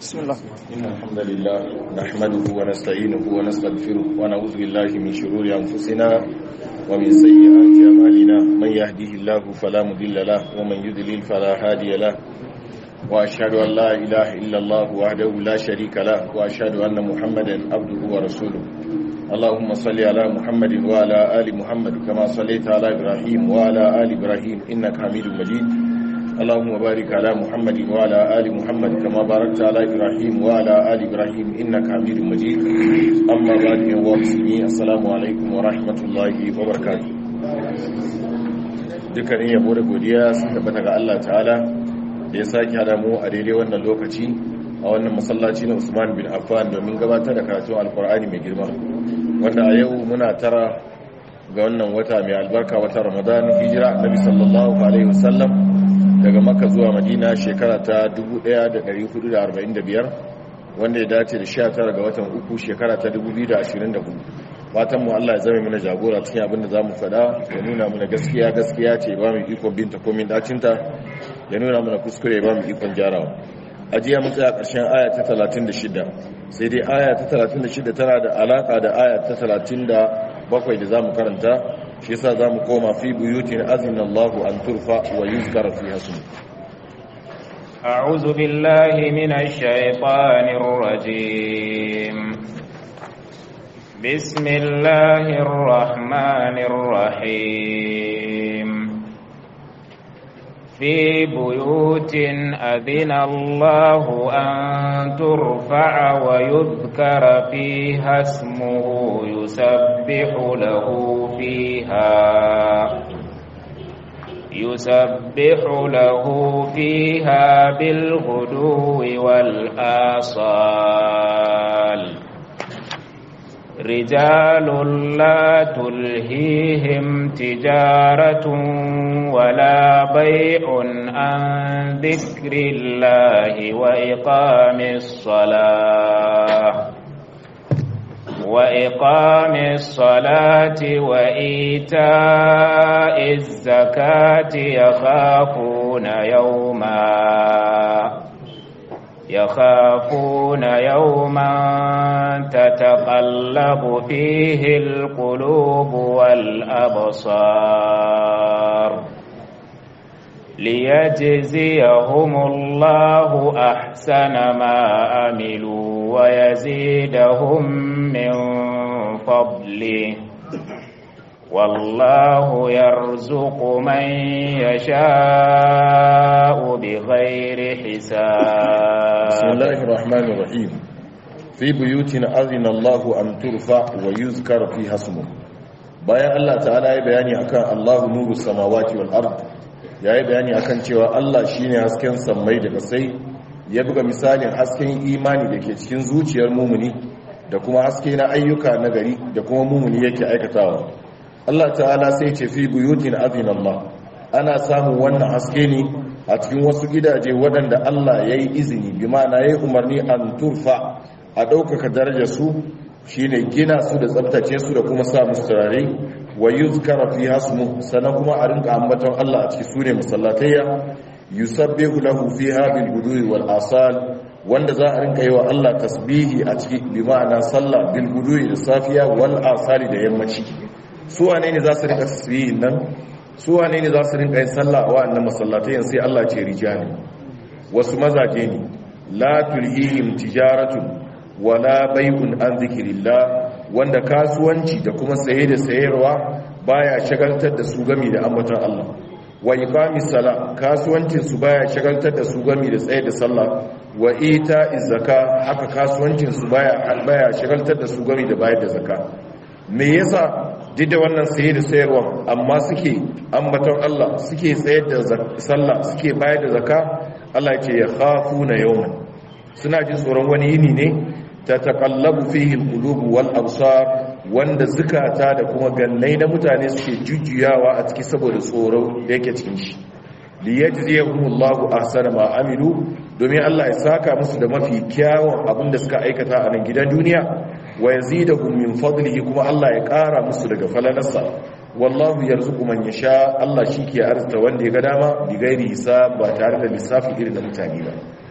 بسم الله إن الحمد لله نحمده ونستعينه ونستغفره ونعوذ بالله من شرور أنفسنا ومن سيئات أعمالنا من يهده الله فلا مضل له ومن يضلل فلا هادي له وأشهد أن لا إله إلا الله وحده لا شريك له وأشهد أن محمدا عبده ورسوله اللهم صل على محمد وعلى آل محمد كما صليت على إبراهيم وعلى آل إبراهيم إنك حميد مجيد اللهم بارك على محمد وعلى آل محمد كما باركت على إبراهيم وعلى آل إبراهيم إنك حميد مجيد أما بعد يا مسلمين السلام عليكم ورحمة الله وبركاته dukkanin yabo da godiya sun tabbata ga Allah ta'ala da ya sake hada mu a daidai wannan lokaci a wannan masallaci na Usman bin Affan domin gabatar da karatun Alkur'ani mai girma wanda a yau muna tara ga wannan wata mai albarka wata Ramadan hijira Annabi sallallahu alaihi wasallam daga maka zuwa madina shekara ta 1445 wanda ya dace da 19 ga watan uku shekara ta 2024 fatan mu Allah ya zama mana jagora cikin abin da za mu faɗa ya nuna mana gaskiya gaskiya ce ba mu ikon binta komin dacinta ya nuna mana kuskure ba mu ikon jarawa ajiya mun tsaya ƙarshen aya ta 36 sai dai aya ta 36 tana da alaka da aya ta 37 da za mu karanta shi yasa zamu koma fi buyutin azina Allahu an turfa wa yuzkar fiha ismu أعوذ بالله من الشيطان الرجيم بسم الله الرحمن الرحيم في بيوت أذن الله أن ترفع ويذكر فيها اسمه يسبح له فيها يسبح له فيها بالغدو والآصال رجال لا تلهيهم تجارة ولا بيع عن ذكر الله وإقام الصلاة وإقام الصلاة وإيتاء الزكاة يخافون يوما يخافون يوما تتقلب فيه القلوب والأبصار ليجزيهم الله أحسن ما عملوا ويزيدهم من فضله والله يرزق من يشاء بغير حساب بسم الله الرحمن الرحيم في بيوت أذن الله أن ترفع ويذكر فيها اسمه bayan Allah ta'ala ya bayani akan Allahu nuru samawati wal ard ya yi bayani akan cewa Allah shine hasken sammai da kasai ya buga misalin hasken imani da ke cikin zuciyar mumuni da kuma haske na ayyuka na gari da kuma mumuni yake aikatawa Allah ta'ala sai ce fi buyutin Allah ana samun wannan haske ne a cikin wasu gidaje waɗanda Allah ya yi izini bi ma'ana ya yi umarni an turfa a ɗaukaka darajar su shine gina su da tsabtace su da kuma sa musu turare wa yuzkara fi hasmu sannan kuma a rinka ambaton Allah a cikin sune masallatayya yusabbihu lahu fiha bil gudwi wal asal wanda za a rinka yi wa Allah tasbihi a ciki bi ma'ana sallah bil gudwi da safiya wal asali da yammaci su wane ne za su rinka tasbihin nan su wane ne za su rinka yin sallah a wa'annan masallatayen sai Allah ce rijali wasu mazaje ne la tulhihim tijaratun wala bai'un an zikrillah wanda kasuwanci da kuma saye da sayarwa baya shagaltar da su gami da ambaton Allah wa iqamis sala kasuwancin su baya shagaltar da su gami da tsaye da sallah wa ita zakka haka kasuwancin su baya baya shagaltar da su gami da bayar da zakka me yasa duk da wannan saye da sayarwa amma suke ambaton Allah suke tsayar da sallah suke bayar da zakka Allah ce ya khafuna yawman suna jin tsoron wani yini ne ta taqallabu fihi alqulubu wal absar wanda zukata da kuma gannai na mutane suke jujjuyawa a ciki saboda tsoro da yake cikin shi liyajziyahumullahu ahsana ma amilu domin Allah ya saka musu da mafi kyawun abin da suka aikata a nan gidan duniya wa yazidahum min fadlihi kuma Allah ya ƙara musu daga falalarsa wallahu yarzuqu man yasha Allah shike arzuta wanda ya ga dama bi gairi hisab ba tare da lissafi irin da mutane ba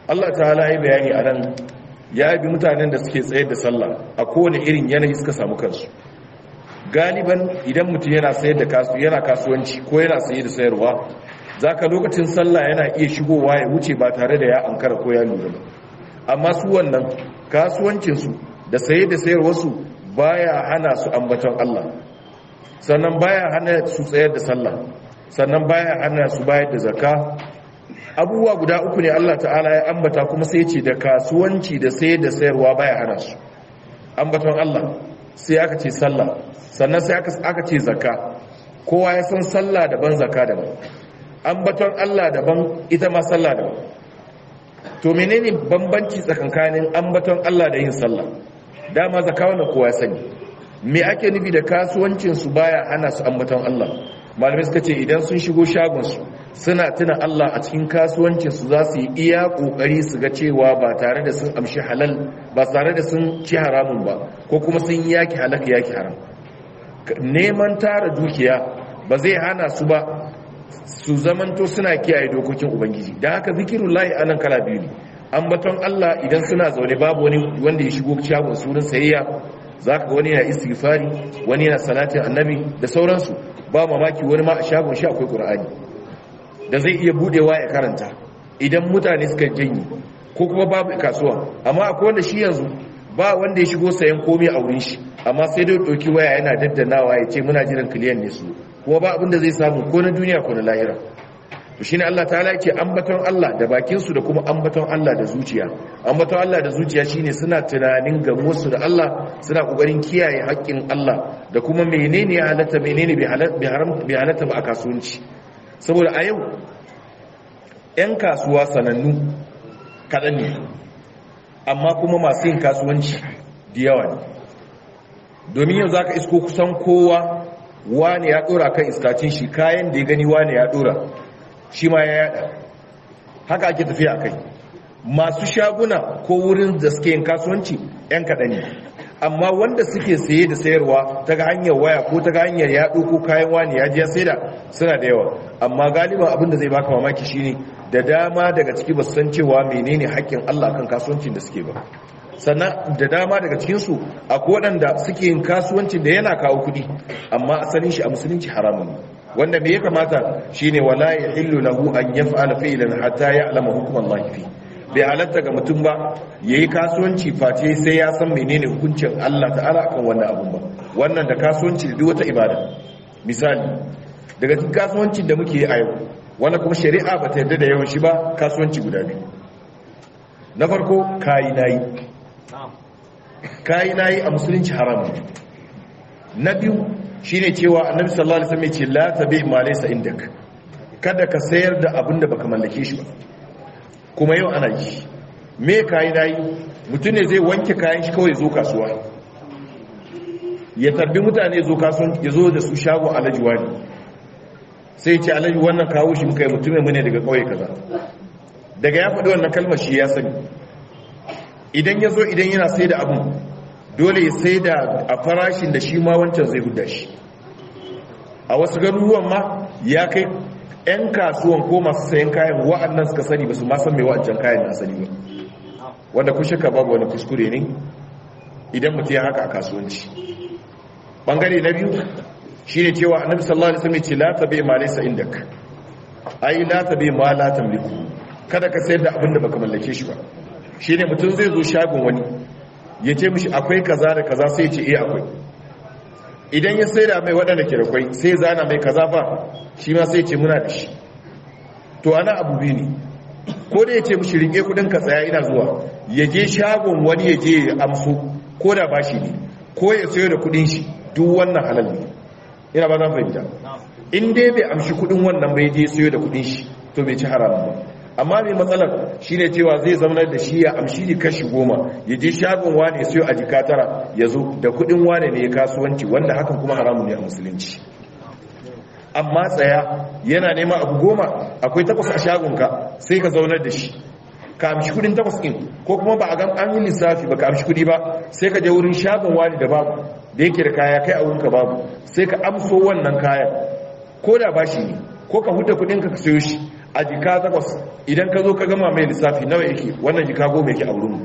Allah ta'ala ya bayani a nan ya bi mutanen da suke tsayar da sallah a kowane irin yanayi suka samu kansu galiban idan mutum yana sayar da kasu yana kasuwanci ko yana saye da sayarwa zaka lokacin sallah yana iya shigowa ya wuce ba tare da ya ankara ko ya lura ba amma su wannan kasuwancinsu da saye da sayarwarsu baya hana su ambaton Allah sannan baya hana su tsayar da sallah sannan baya hana su bayar da zakka abubuwa guda uku ne Allah ta'ala ya ambata kuma sai ce da kasuwanci da sayar da sayarwa baya hana su ambaton Allah sai aka ce sallah sannan sai aka ce zakka kowa ya san sallah daban zakka daban ambaton Allah daban ita ma sallah daban to menene bambanci tsakankanin ambaton Allah da yin sallah dama zakka wannan kowa ya sani me ake nufi da kasuwancin su baya hana su ambaton Allah malamai suka ce idan sun shigo shagon su suna tuna Allah a cikin kasuwancin su za su yi iya kokari su ga cewa ba tare da sun amshi halal ba tare da sun ci haramun ba ko kuma sun yaki halaka yaki haram neman tara dukiya ba zai hana su ba su zamanto suna kiyaye dokokin ubangiji da haka zikirun layi anan kala biyu ne ambaton Allah idan suna zaune babu wani wanda ya shigo shagon sunan sayayya zaka ga wani yana istighfari wani yana salatin annabi da sauransu ba mamaki wani ma a shagon shi akwai qur'ani da zai iya budewa ya karanta idan mutane suka janyi ko kuma babu kasuwa amma akwai wanda shi yanzu ba wanda ya shigo sayan komai a wurin shi amma sai dai doki waya yana daddanawa ya ce muna jiran kiliyan ne su kuma ba abinda zai samu ko na duniya ko na lahira to shine Allah ta'ala yake ambaton Allah da bakin su da kuma ambaton Allah da zuciya ambaton Allah da zuciya shine suna tunanin ga musu da Allah suna kokarin kiyaye haƙƙin Allah da kuma menene ya halatta menene bai halatta ba a kasuwanci saboda a yau 'yan kasuwa sanannu kaɗan ne amma kuma masu yin kasuwanci da yawa ne domin yau za ka isko kusan kowa wane ya dora kan istacin shi kayan da ya gani wane ya dora shi ma ya yada haka ake tafiya a kai masu shaguna ko wurin da suke yin kasuwanci 'yan kaɗan ne amma wanda suke saye da sayarwa ta ga hanyar waya ko ta ga hanyar yaɗo ko kayan wani ya jiya sai da suna da yawa amma galiban abin da zai baka mamaki shine da dama daga ciki ba su san cewa menene haƙƙin Allah kan kasuwancin da suke ba sannan da dama daga cikinsu akwai waɗanda suke yin kasuwancin da yana kawo kuɗi amma asalin shi a musulunci haramun ne wanda me ya kamata shine wala yahillu lahu an yaf'ala fi'lan hatta ya'lama hukm Allah fi bai halatta ga mutum ba yayi kasuwanci face sai ya san menene hukuncin Allah ta'ala akan wannan abun ba wannan da kasuwanci da duk wata ibada misali daga cikin kasuwancin da muke yi a yau wanda kuma shari'a ba ta yarda da yawan shi ba kasuwanci guda biyu na farko kayi nayi kayi nayi a musulunci haram na biyu shine cewa annabi sallallahu alaihi wasallam ya ce la tabi ma laysa indak kada ka sayar da abin da baka mallake shi ba kuma yau ana yi me kayi nayi mutum ne zai wanke kayan shi kawai zo kasuwa ya tarbi mutane zo kasuwan ya zo da su shago alaji wani sai ce alaji wannan kawo shi muka yi mutumin mu ne daga kauye kaza daga ya faɗi wannan kalmar shi ya sani idan ya zo idan yana sai da abin dole ya sai da a farashin da shi ma wancan zai huda shi a wasu garuruwan ma ya kai 'yan kasuwan ko masu sayan kayan wa'annan suka sani ba su ma san mai wa'ancan kayan na sani ba wanda kun shaka babu wani kuskure ne idan mutum ya haka a kasuwanci bangare na biyu shi ne cewa annabi sallallahu alaihi wasallam ce la tabi ma laysa indak ai la tabi ma la tamliku kada ka sayar da abin da baka mallake shi ba shine mutum zai zo shagon wani ya ce mishi akwai kaza da kaza sai ya ce eh akwai idan ya sai da mai waɗanda ke da kwai sai zana mai kaza ba shi ma sai ce muna da shi to ana abu biyu ne ko da ya ce mishi rike kudin ka tsaya ina zuwa ya je shagon wani ya je ya amso ko da ba shi ne ko ya sayo da kudin shi duk wannan halal ne ina ba zan fahimta in dai bai amshi kudin wannan bai je sayo da kudin shi to bai ci haramun ba amma mai matsalar shine cewa zai zama da shi ya amshi da kashi goma ya je shagon wane ya sayo a jika tara ya zo da kudin wane ne ya kasuwanci wanda hakan kuma haramun ne a musulunci amma tsaya yana nema abu goma akwai takwas a shagonka sai ka zaunar da shi ka amshi kudin takwas ɗin ko kuma ba a gan an yi lissafi ba ka amshi kudi ba sai ka je wurin shagon wani da babu da yake da kaya kai a wurinka babu sai ka amso wannan kayan ko da bashi ne ko ka huta kudin ka sayo shi a jika takwas idan ka zo ka gama mai lissafi nawa yake wannan jika goma yake a wurin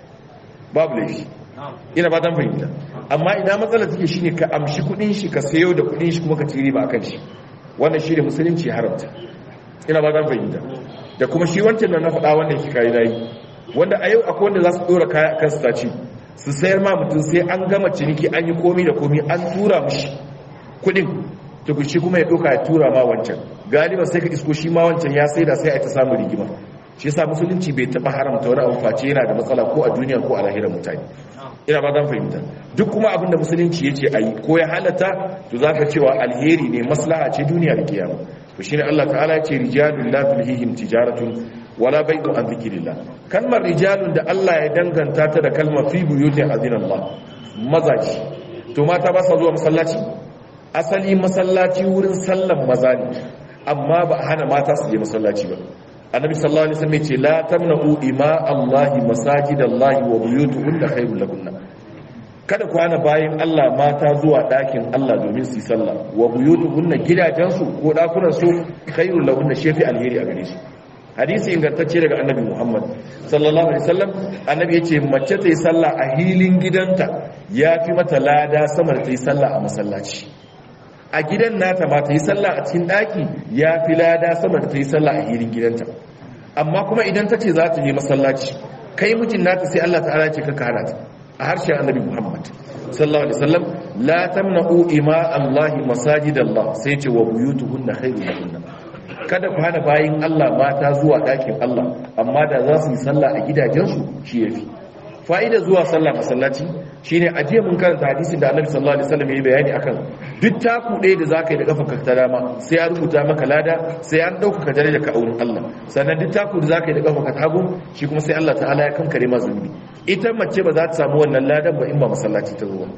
babu laifi ina ba dan fahimta amma ina matsala take shine ka amshi kudin shi ka sayo da kudin shi kuma ka ci riba akan shi wannan shi da musulunci haramta ina ba dan fahimta da kuma shi wancan da na faɗa wanda yake kai nayi wanda a yau akwai wanda za su dora kaya akan su taci su sayar ma mutum sai an gama ciniki an yi komi da komi an tura mishi kudin to shi kuma ya doka ya tura ma wancan galiba sai ka isko shi ma wancan ya saida sai a ta samu rigima shi yasa musulunci bai taba haramta wani abu face yana da matsala ko a duniya ko a lahirar mutane ina ba zan fahimta duk kuma abin da musulunci ya ce a yi ko ya halatta to za ka cewa alheri ne maslaha ce duniya da kiyama to shine Allah ta'ala ya ce rijalun la tulhihim tijaratun wala bai'un an zikrillah kalmar rijalun da Allah ya danganta ta da kalmar fi buyutin azinallah mazaji to mata ba sa zuwa masallaci asali masallaci wurin sallan maza ne amma ba a hana mata su je masallaci ba annabi sallallahu alaihi wasallam ce la tamna'u ima allahi masajidallahi wa buyutuhunna khairul lakunna kada ku hana bayin Allah mata zuwa dakin Allah domin su yi sallah wa buyutuhunna gidajensu ko dakunan su khairul lakunna shefi alheri a gare su hadisi ingantacce daga annabi Muhammad sallallahu alaihi wasallam annabi yace mace ta yi sallah a hilin gidanta yafi mata lada sama da ta yi sallah a masallaci a gidan nata ma ta yi sallah a cikin daki ya fi lada sama da ta yi sallah a hirin gidanta amma kuma idan ta ce za ta je masallaci kai mijin nata sai Allah ta'ala ce ka kara ta a harshen annabi Muhammad sallallahu alaihi wasallam la tamna'u ima Allah masajidallah sai ce wa buyutuhunna khairun lahunna kada ku hana bayin Allah mata zuwa dakin Allah amma da za su yi sallah a gidajensu shi yafi fa'ida zuwa sallah masallaci shine ajiye mun karanta hadisin da Annabi sallallahu alaihi wasallam ya bayani akan duk taku ɗaya da zaka yi da kafarka ta dama sai ya rubuta maka lada sai an dauka ka daraja ka aurin Allah sannan duk taku da zaka yi da kafarka ta hagu shi kuma sai Allah ta'ala ya kankare ma zunubi ita mace ba za ta samu wannan ladan ba in ba masallaci ta zo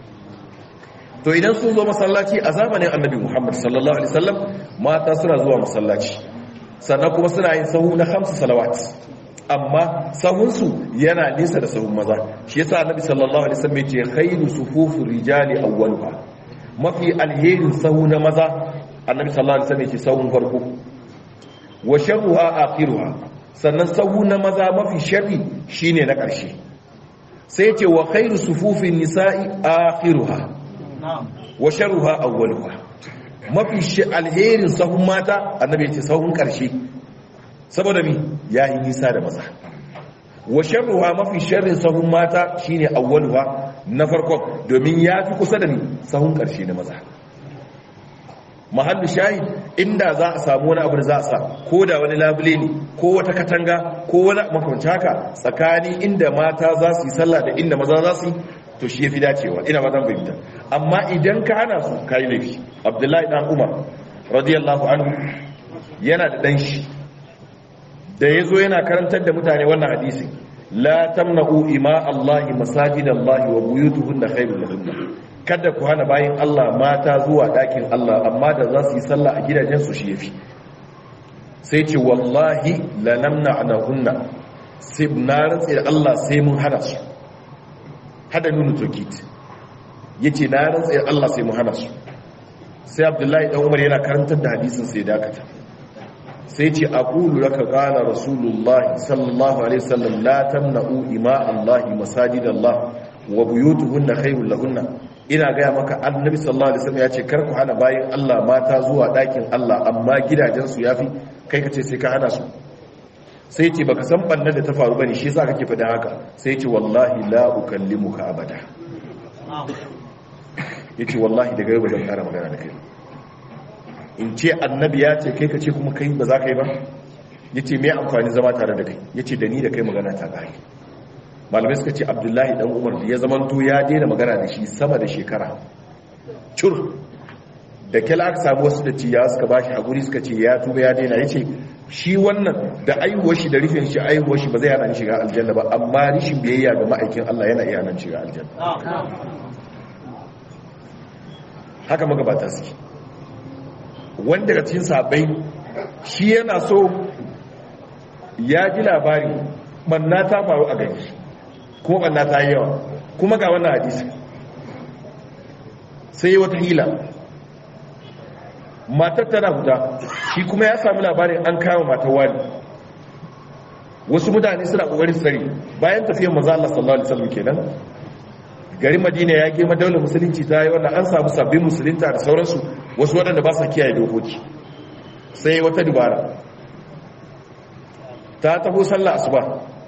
to idan sun zo masallaci a zamanin Annabi Muhammad sallallahu alaihi wasallam mata suna zuwa masallaci sannan kuma suna yin sahu na khamsu salawat amma sahunsu yana nisa da sahun maza shi yasa annabi sallallahu alaihi wasallam yace khairu sufufu rijali awwaluha mafi alherin sahu na maza annabi sallallahu alaihi wasallam yace sahun farko wa sharruha akhiruha sannan sahu na maza mafi sharri shine na ƙarshe sai yace wa khairu sufufin nisa'i akhiruha wa sharruha awwaluha mafi alherin sahun mata annabi yace sahun ƙarshe saboda mi ya yi nisa da maza wa sharruha mafi sharrin sahun mata shine awwaluha na farkon domin ya fi kusa da ni sahun karshe na maza mahallu shayi inda za a samu wani abu da za a sa ko da wani labule ne ko wata katanga ko wani makwanci haka tsakani inda mata za su yi sallah da inda maza za su yi to shi ya fi dacewa ina ba zan fahimta amma idan ka hana su ka yi laifi abdullahi dan umar radiyallahu anhu yana da dan shi da ya zo yana karantar da mutane wannan hadisi la tamna'u ima Allahi masajid Allahi wa buyutuhunna khairul lahunna kada ku hana bayin Allah mata zuwa dakin Allah amma da za su yi sallah a gidajen su shi yafi sai ce wallahi la namna'nahunna sai na rantsi da Allah sai mun hana su hada nunu tokit yace na rantsi da Allah sai mun hana su sai Abdullahi dan Umar yana karantar da hadisin sai dakata sai ce aqulu laka qala rasulullahi sallallahu alaihi wasallam la tamna'u ima allahi masajidallah wa buyutuhunna khayrun lahunna ina gaya maka annabi sallallahu alaihi wasallam ya ce kar ku hana bayin Allah mata zuwa dakin Allah amma gidajen su yafi kai kace sai ka hana su sai ce baka san bannan da ta faru bane shi yasa kake faɗa haka sai ce wallahi la ukallimuka abada yace wallahi daga yau ba zan ƙara magana da kai in ce annabi ya ce kai ka ce kuma kai ba za ka yi ba ya ce mai amfani zama tare da kai ya ce da ni da kai magana ta ƙari malamai suka ce abdullahi dan umar da ya zamanto ya daina magana da shi sama da shekara cur da kyala aka samu wasu da ciya suka ba shi haƙuri suka ce ya tuba ya daina ya ce shi wannan da aihuwar shi da rufin shi aihuwar shi ba zai hana ni shiga aljanna ba amma rishin biyayya ga ma'aikin allah yana iya nan shiga aljanna haka magabata suke wanda daga cikin sabai shi yana so ya ji labari manna ta faru a gani kuma manna ta yi yawa kuma ga wannan hadisi sai yi wata hila matar tana huta shi kuma ya sami labarin an kama matar wani wasu mutane suna kokarin tsari bayan tafiyar manzo Allah sallallahu alaihi wasallam kenan garin Madina ya ke madaular musulunci ta yi wannan an samu sabbin musulunta da sauransu wasu waɗanda ba sa kiyaye dokoki sai wata dubara ta taho sallah asuba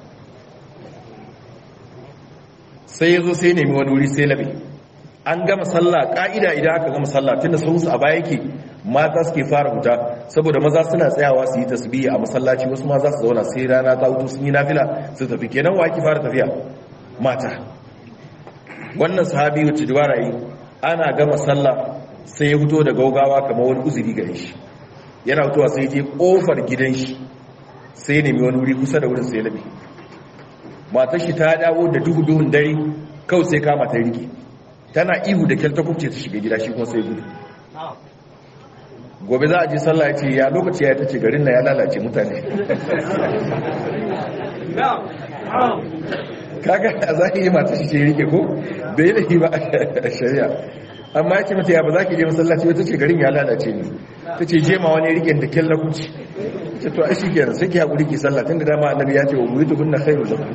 sai ya zo sai nemi wani wuri sai labe an gama sallah ka'ida idan aka gama sallah tunda sun su a baya yake mata suke fara huta saboda maza suna tsayawa su yi tasbihi a masallaci wasu ma za su zauna sai rana ta hutu sun yi nafila su tafi kenan wa ake fara tafiya mata wannan sahabi wacce dubara yi ana gama sallah sai ya fito da gaugawa kamar wani uzuri gare shi yana fitowa sai je kofar gidan shi sai nemi wani wuri kusa da wurin sai labe matar shi ta dawo da duhu duhun dare kawai sai kama ta rike tana ihu da kyar ta kubce ta shiga gida shi kuma sai gudu gobe za a je sallah ya ce ya lokaci ya tace garin na ya lalace mutane kaga a zahiri mata shi ce rike ko bai da ba a shari'a amma ya ce mata ya ba za ki je masallaci wata ce garin ya lalace ne ta ce je ma wani rike da kyalla kuci ce to a shi kenan sai ki haƙuri ki sallah tun da dama annabi ya ce wa buritu binna khairu lakum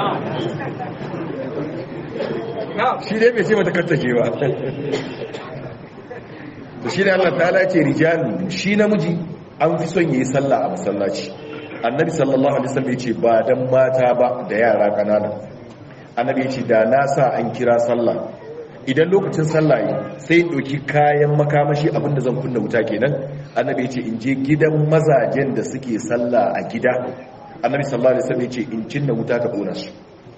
shi dai bai ce mata kattace ba to shi ne Allah ta'ala ce rijalu shi namiji an fi son yi sallah a masallaci annabi sallallahu alaihi wasallam yace ba dan mata ba da yara kanana annabi yace da na sa an kira sallah idan lokacin sallah yi sai doki kayan makamashi abinda zan kunna wuta kenan annabi yace in je gidan mazajen da suke sallah a gida annabi sallallahu alaihi wasallam yace in cinna wuta ta kona su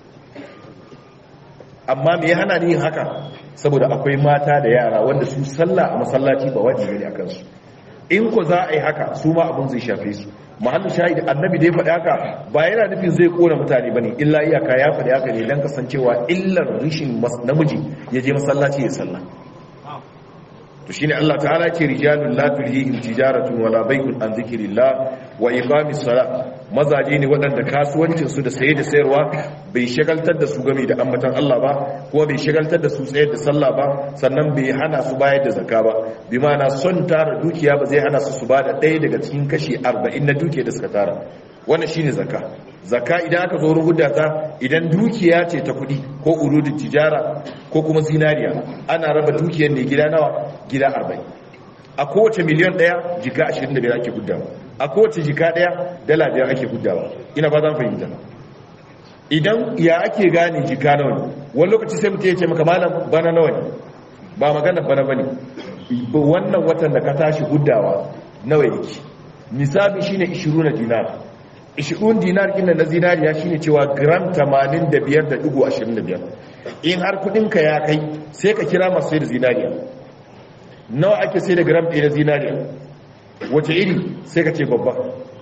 amma me ya hana ni yin haka saboda akwai mata da yara wanda su sallah a masallaci ba wajibi ne akan su in ko za a yi haka su ma abin zai shafe su mahallin shahid annabi da ya faɗi haka ba yana nufin zai kona mutane bane illa iyaka ya faɗi haka ne dan kasancewa illar rishin namiji ya je masallaci ya sallah to shine Allah ta'ala ce rijalun la tulhihim tijaratun wala bai'un an zikrillah wa iqamis salat mazaje ne waɗanda kasuwancin su da saye da sayarwa bai shagaltar da su game da ambatan Allah ba kuma bai shagaltar da su tsayar da sallah ba sannan bai hana su bayar da zakka ba bi ma'ana son tara dukiya ba zai hana su su bada ɗaya daga cikin kashi 40 na dukiya da suka tara wannan shine zakka zakka idan aka zo rubuta ta idan dukiya ce ta kudi ko urudin tijara ko kuma zinariya ana raba dukiyar ne gida nawa gida 40 a kowace miliyan daya jika 25 ake guddawa a kowace jika daya dala biyar ake guddawa ina ba zan fahimta idan ya ake gane jika nawa ne wani lokaci sai mutum ya ce maka malam bana nawa ne ba magana bana bane wannan watan da ka tashi guddawa nawa yake nisabi shine 20 dinar 20 dinar kinna na zinariya shine cewa gram 85.25 in har kudinka ya kai sai ka kira masu sai da zinariya nawa ake sai da gram ɗaya na zinariya wace iri sai ka ce babba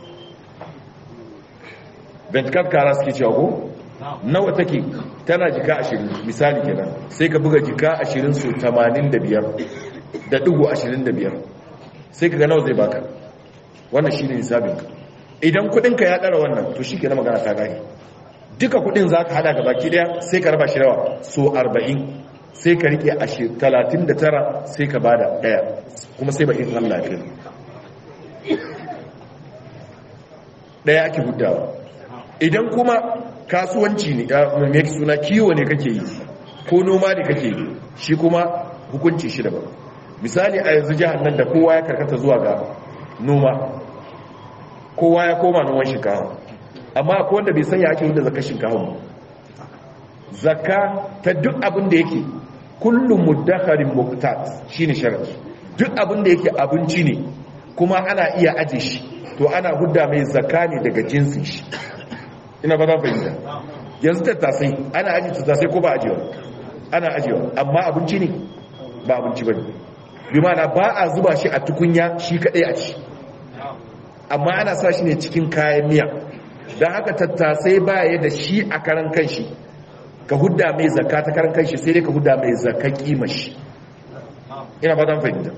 bentikar kara suke cewa ko nawa take tana jika 20 misali kenan sai ka buga jika 20 su 85 da ɗigo 25 sai ka ga nawa zai baka wannan shine nisabinka idan kudinka ya dara wannan to shi ke na magana ta gani duka kudin za ka hada gabaki daya sai ka raba shi rawa so 40 sai ka rike a 39 sai ka bada daya kuma sai ba in Allah ya daya ake gudawa idan kuma kasuwanci ne mai suna kiwo ne kake yi ko noma ne kake yi shi kuma hukunci shi daban misali a yanzu jihar nan da kowa ya karkata zuwa ga noma kowa ya koma noman shinkafa amma akwai wanda bai sanya ake yadda zakar shinkafa ba zakka ta duk abin da yake kullum muddakarin muktat shine sharadi duk abin da yake abinci ne kuma ana iya aje shi to ana hudda mai zakka ne daga jinsin shi ina ba za fahimta yanzu tattasai ana aje tattasai ko ba ajewa ana ajewa amma abinci ne ba abinci ba ne bi mana ba a zuba shi a tukunya shi kadai a ci amma ana sa shi ne cikin kayan miya don haka tattasai baya da shi a karan kanshi ka hudda mai zakka ta karan kanshi sai dai ka hudda mai zakka kimashi ina ba zan fahimta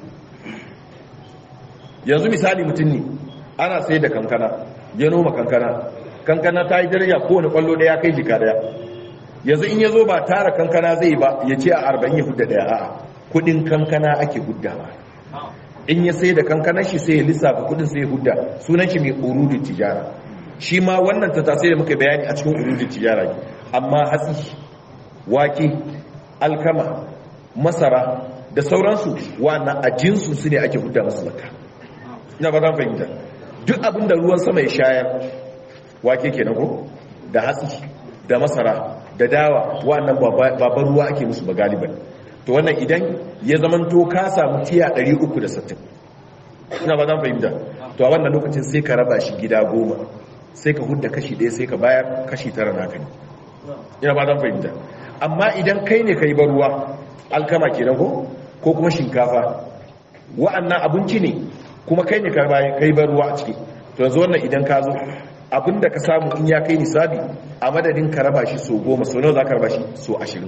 yanzu misali mutum ne ana sai da kankana ya noma kankana kankana ta yi daraja kowane kwallo daya kai jika daya yanzu in ya zo ba tara kankana zai ba ya ce a arba'in ya hudda daya a'a kudin kankana ake huddawa in ya sai da kankanar shi sai ya lissafa kudin sai ya hudda sunan shi mai urudin tijara shi ma wannan ta tasiri da muka bayani a cikin urudin tijara amma hatsi wake alkama masara da sauransu wannan a jinsu su ne ake hudda masu zakka ina ba zan fahimta duk abin da ruwan sama ya shayar wake kenan ko da hatsi da masara da dawa wannan babban ruwa ake musu ba galiban to wannan idan ya zamanto ka samu tiya 360 ina ba zan fahimta to a wannan lokacin sai ka raba shi gida goma sai ka hudda kashi ɗaya sai ka bayar kashi tara naka ne ina ba zan fahimta amma idan kai ne ka yi ruwa alkama kenan ko ko kuma shinkafa wa'annan abinci ne kuma kai ne ka yi ruwa a ciki to yanzu wannan idan ka zo abinda ka samu in ya kai nisabi a madadin ka raba shi so goma so nawa za ka raba shi so ashirin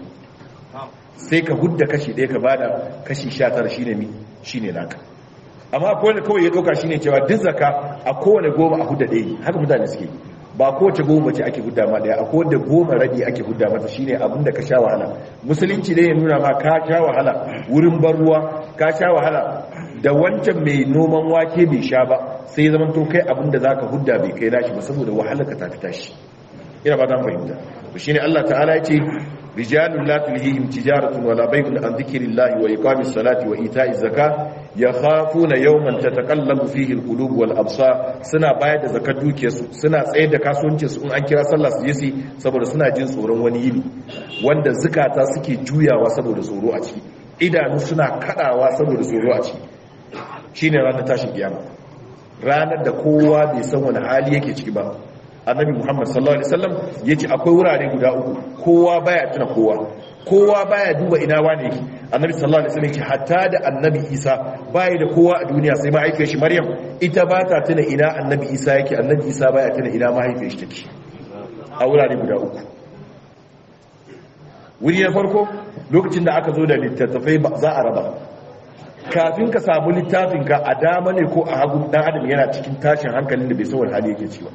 sai ka hudda kashi ɗaya ka bada kashi sha tara shi ne mi shi ne naka amma kowane kawai ya ɗauka shi ne cewa duk zaka a kowane goma a hudda ɗaya haka mutane suke ba kowace goma ce ake hudda ma ɗaya a kowane goma rabi ake hudda mata shi ne abinda ka sha wahala musulunci ne ya nuna ma ka sha wahala wurin bar ruwa ka sha wahala da wancan mai noman wake bai sha ba sai zaman to kai abinda za ka hudda bai kai nashi ba saboda wahala ka tafi tashi ina ba zan fahimta to shine Allah ta'ala yace rijalun la tulhihim tijaratun wala bay'un an dhikrillahi wa iqamis salati wa ita'iz zakah yakhafuna yawman tataqallabu fihi alqulub wal absar suna bayar da zakat dukiyarsu suna tsayar da kasuwancin su in an kira sallah su yi saboda suna jin tsoron wani yini wanda zukata suke juyawa saboda tsoro a ciki idanu suna kadawa saboda tsoro a ciki shine ranar tashin kiyama ranar da kowa bai san wani hali yake ciki ba annabi muhammad sallallahu alaihi wasallam yace akwai wurare guda uku kowa baya tuna kowa kowa baya duba ina wane yake annabi sallallahu alaihi wasallam yace hatta da annabi isa baya da kowa a duniya sai mahaifiyar shi maryam ita ba ta tuna ina annabi isa yake annabi isa baya tuna ina mahaifiyar shi take a wurare guda uku wuri na farko lokacin da aka zo da littattafai za a raba kafin ka samu littafinka a dama ne ko a hagu dan adam yana cikin tashin hankalin da bai san wani hali yake ciwa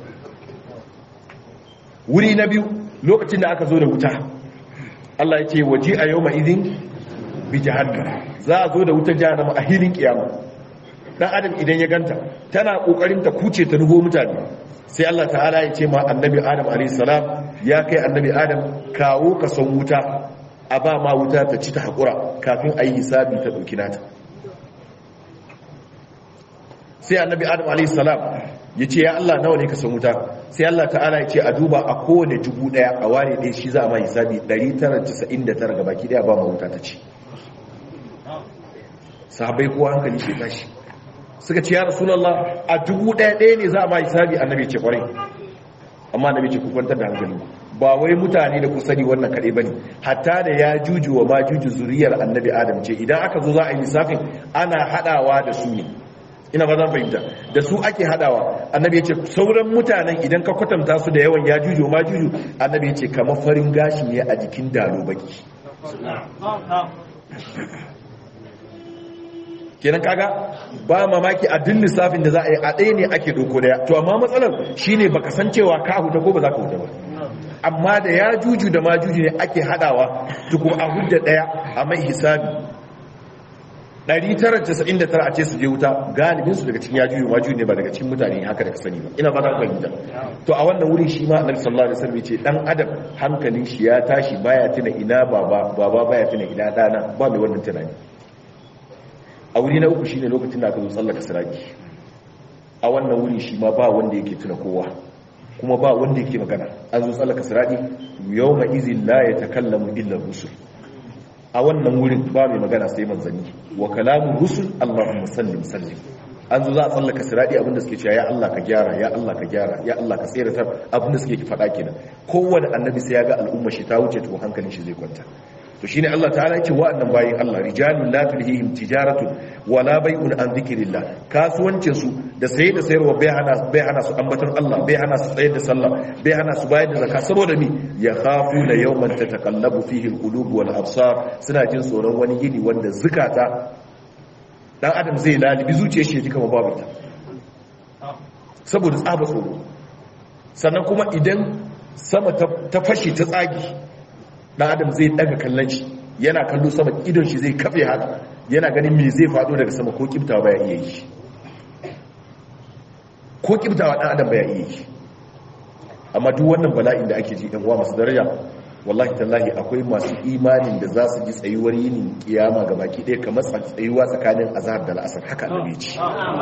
wuri na biyu lokacin da aka zo da wuta Allah ya ce waje a yau ma'izin bi jahannam za a zo da wuta jahannama a hilin kiyama dan adam idan ya ganta tana kokarin ta kuce ta nugo mutane sai Allah ta'ala ya ce ma annabi adam alayhi salam ya kai annabi adam kawo ka son wuta a ba ma wuta ta ci ta hakura kafin ayi hisabi ta dauki nata sai annabi adam alayhi salam ya ce ya Allah nawa ne ka san wuta sai Allah ta'ala ya ce a duba a kowane dubu daya a ware ɗaya shi za a ma hisabi 999 ga baki daya ba ma wuta ta ci sahabai kowa hankali shi tashi suka ce ya rasulallah a dubu daya ɗaya ne za a ma hisabi annabi ce kwarai amma annabi ce ku kwantar da hankali ba wai mutane da ku sani wannan kaɗai ba ne hatta da ya juju wa ma juju zuriyar annabi adam ce idan aka zo za a yi lissafin ana haɗawa da su ne ina ba zan fahimta da su ake hadawa annabi ya ce sauran mutanen idan ka kwatanta su da yawan ya juju ma juju annabi ya ce kamar farin gashi ne a jikin dalo baki kenan kaga ba mamaki a duk lissafin da za a yi a ɗaya ne ake doko daya to amma matsalar shine baka san cewa ka huta ko ba za ka huta ba amma da ya juju da ma juju ne ake hadawa tukun a hudda daya a mai hisabi 999 a ce su je wuta galibinsu daga cikin yajuyu maju ne ba daga cikin mutane haka da ka sani ba ina fata fahimta to a wannan wurin shi ma annabi sallallahu alaihi wasallam ce dan adam hankalin shi ya tashi baya tuna ina baba baba baya tuna ina dana ba mai wannan tunani a wuri na uku shine lokacin da aka zo sallaka siraki a wannan wuri shi ma ba wanda yake tuna kowa kuma ba wanda yake magana an zo sallaka siraki yawma izin la yatakallamu illa rusul a wannan wurin ba mai magana sai manzanni wa kalamun rusul Allahumma sallim sallim an zo za a tsallaka siradi abinda suke cewa ya Allah ka gyara ya Allah ka gyara ya Allah ka tsere ta abinda suke faɗa kenan kowanne annabi sai ya ga al'umma shi ta wuce to hankalin shi zai kwanta to shine Allah ta'ala yake wa'annan bayin Allah rijalun la tulhihim tijaratun wala bai'un an dhikrillah kasuwancin su da saye da sayarwa bai hana bai hana su ambaton Allah bai hana su tsayar da sallah bai hana su bayar da zakka saboda mi ya khafuna yawman tatakallabu fihi alqulub wal absar suna jin tsoron wani yini wanda zukata dan adam zai lalibi zuciyar shi ji kamar babu ita saboda tsaba tsoro sannan kuma idan sama ta fashe ta tsagi dan adam zai daga kallon shi yana kallo sama idon shi zai kafe haka yana ganin me zai faɗo daga sama ko kibtawa baya iya yi ko kibtawa ɗan adam baya iya yi amma duk wannan bala'in da ake ji ɗan uwa masu daraja wallahi tallahi akwai masu imanin da za su ji tsayuwar yinin kiyama ga baki ɗaya kamar tsayuwa tsakanin azhar da la'asar haka annabi ce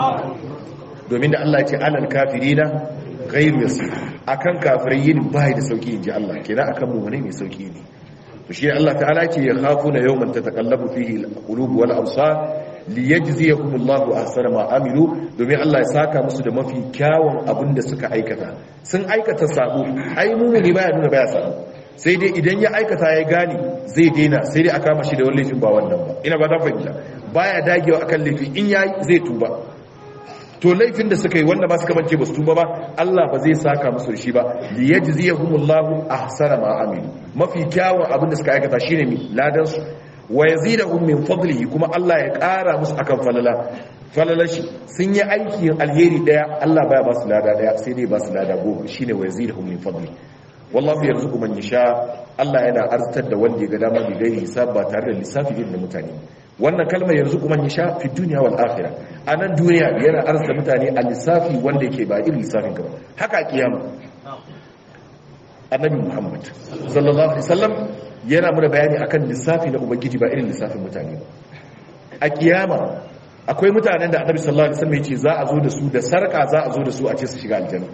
domin da Allah ya ce alal kafirina ghairu yasir akan kafirai yin bai da sauki inji Allah kenan akan mu ne mai sauki ne to shi Allah ta'ala ce ya khafuna yawman tataqallabu fihi al-qulub wal absar liyajziyahum Allahu ahsana ma amilu domin Allah ya saka musu da mafi kyawun abin da suka aikata sun aikata sabo ai mumuni baya nuna baya sabo sai dai idan ya aikata ya gane zai daina sai dai a kama shi da wani laifin ba wannan ba ina ba ta fahimta baya dagewa akan laifi in yayi zai tuba to laifin da suka yi wanda ba suka mance ba su tuba ba Allah ba zai saka musu da shi ba li yajziyahumullahu ahsana ma amilu mafi kyawun abin da suka aikata shine mi ladan su wa yazidahum min fadlihi kuma Allah ya ƙara musu akan falala falalar shi sun yi aikin alheri daya Allah baya ba su lada daya sai dai ba su lada goma shine wa yazidahum min fadlihi wallahu yarzuqu man yasha Allah yana arzitar da wanda ya ga dama bi gairi hisab ba tare da lissafi irin da mutane wannan kalmar yarzuqu man yasha fi dunya wal akhirah anan duniya yana arzita mutane a lissafi wanda yake ba irin lissafin ka ba haka kiyama annabi Muhammad sallallahu alaihi wasallam yana muna bayani akan lissafi na ubangiji ba irin lissafin mutane ba a kiyama akwai mutanen da annabi sallallahu alaihi wasallam ya ce za a zo da su da sarka za a zo da su a ce su shiga aljanna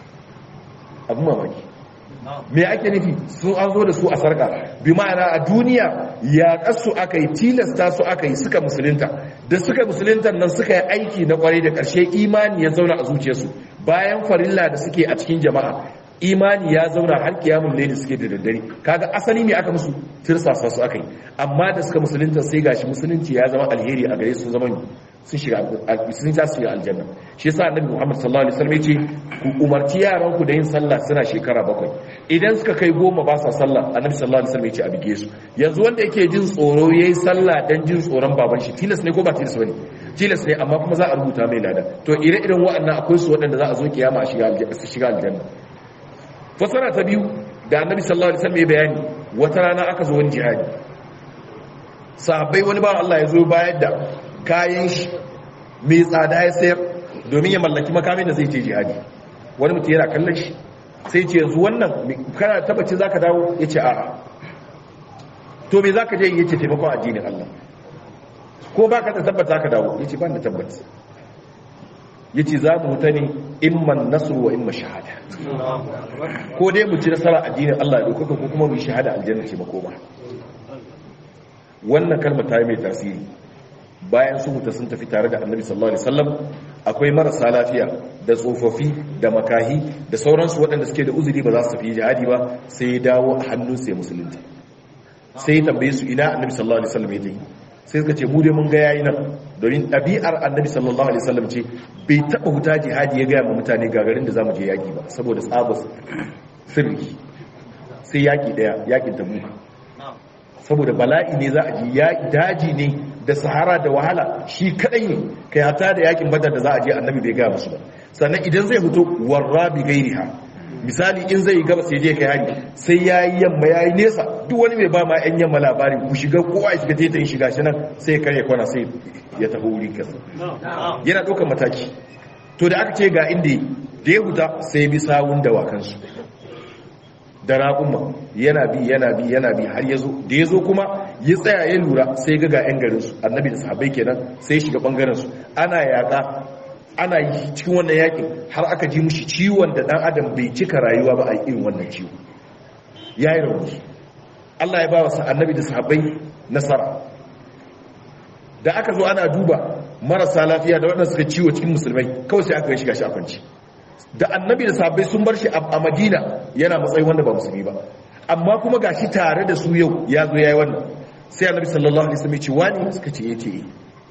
abu mamaki me ake nufi sun an zo da su a sarka bi ma'ana a duniya ya kasu aka yi tilasta su aka yi suka musulunta da suka musulunta nan suka yi aiki na kwarai da ƙarshe imani ya zauna a zuciyarsu bayan farilla da suke a cikin jama'a imani ya zauna har kiyamun laili suke da daddare kaga asali ne aka musu tirsasa su aka yi amma da suka musulunta sai gashi musulunci ya zama alheri a gare su zama sun shiga sun za su yi aljanna shi yasa annabi Muhammad sallallahu alaihi wasallam yace ku umarci yaran ku da yin sallah suna shekara bakwai idan suka kai goma ba sa sallah annabi sallallahu alaihi wasallam yace a bige su yanzu wanda yake jin tsoro yayi sallah dan jin tsoron baban shi tilas ne ko ba tilas bane tilas ne amma kuma za a rubuta mai lada to ire-iren waɗannan akwai su waɗanda za a zo kiyama a shiga aljanna su shiga aljanna fasara ta biyu da annabi sallallahu alaihi wasallam ya bayani wata rana aka zo wani jihadi sahabbai wani ba Allah ya zo bayar da kayan shi mai tsada ya sayar domin ya mallaki makamin da zai ce jihadi wani mutum yana kallon shi sai ce yanzu wannan kana tabbaci zaka dawo ya ce a'a to me zaka je yace taimakon addinin Allah ko baka da tabbata ka dawo yace ban da tabbata yace za mu huta ne imman nasru wa imma shahada ko dai mu ci nasara addinin Allah ya dauka ko kuma mu shahada aljanna ce makoma wannan kalmar ta yi mai tasiri bayan su huta sun tafi tare da annabi sallallahu alaihi wasallam akwai marasa lafiya da tsofaffi da makahi da sauransu waɗanda suke da uzuri ba za su tafi jihadi ba sai ya dawo a hannun sai musulunci sai ya tambaye su ina annabi sallallahu alaihi wasallam ya tafi sai suka ce mu dai mun ga yayi nan domin ɗabi'ar annabi sallallahu alaihi wasallam ce bai taɓa huta jihadi ya gaya ma mutane gagarin da zamu je yaki ba saboda tsabar sirri sai yaki daya yakin tabuka saboda bala'i ne za a ji daji ne da sahara da wahala shi kadai ne kai hata da yakin badar da za a je annabi bai gaya musu ba sannan idan zai fito warra bi gairiha misali in zai gaba sai je kai hari sai yayi yamma yayi nesa duk wani mai ba ma yan yamma labari ku shiga kowa ya shiga tetayin shiga shi nan sai kare kwana sai ya tafi wuri kasa yana ɗaukar mataki to da aka ce ga inda da ya huta sai bi sawun dawakansu da raƙumma yana bi yana bi yana bi har ya zo da ya zo kuma ya tsaya ya lura sai ga ga 'yan garinsu annabi da sahabbai kenan sai shiga ɓangarensu ana yaƙa ana yi cikin wannan yaƙin har aka ji mushi ciwon da ɗan adam bai cika rayuwa ba a irin wannan ciwo ya yi rauni allah ya ba wa annabi da sahabbai nasara da aka zo ana duba marasa lafiya da waɗanda suka ciwo cikin musulmai kawai sai aka shiga shi a kwanci da annabi da sahabbai sun bar shi a madina yana matsayi wanda ba musulmi ba amma kuma ga shi tare da su yau ya zo ya yi wannan sai annabi sallallahu alaihi wasallam ya ce wani suka ce yace eh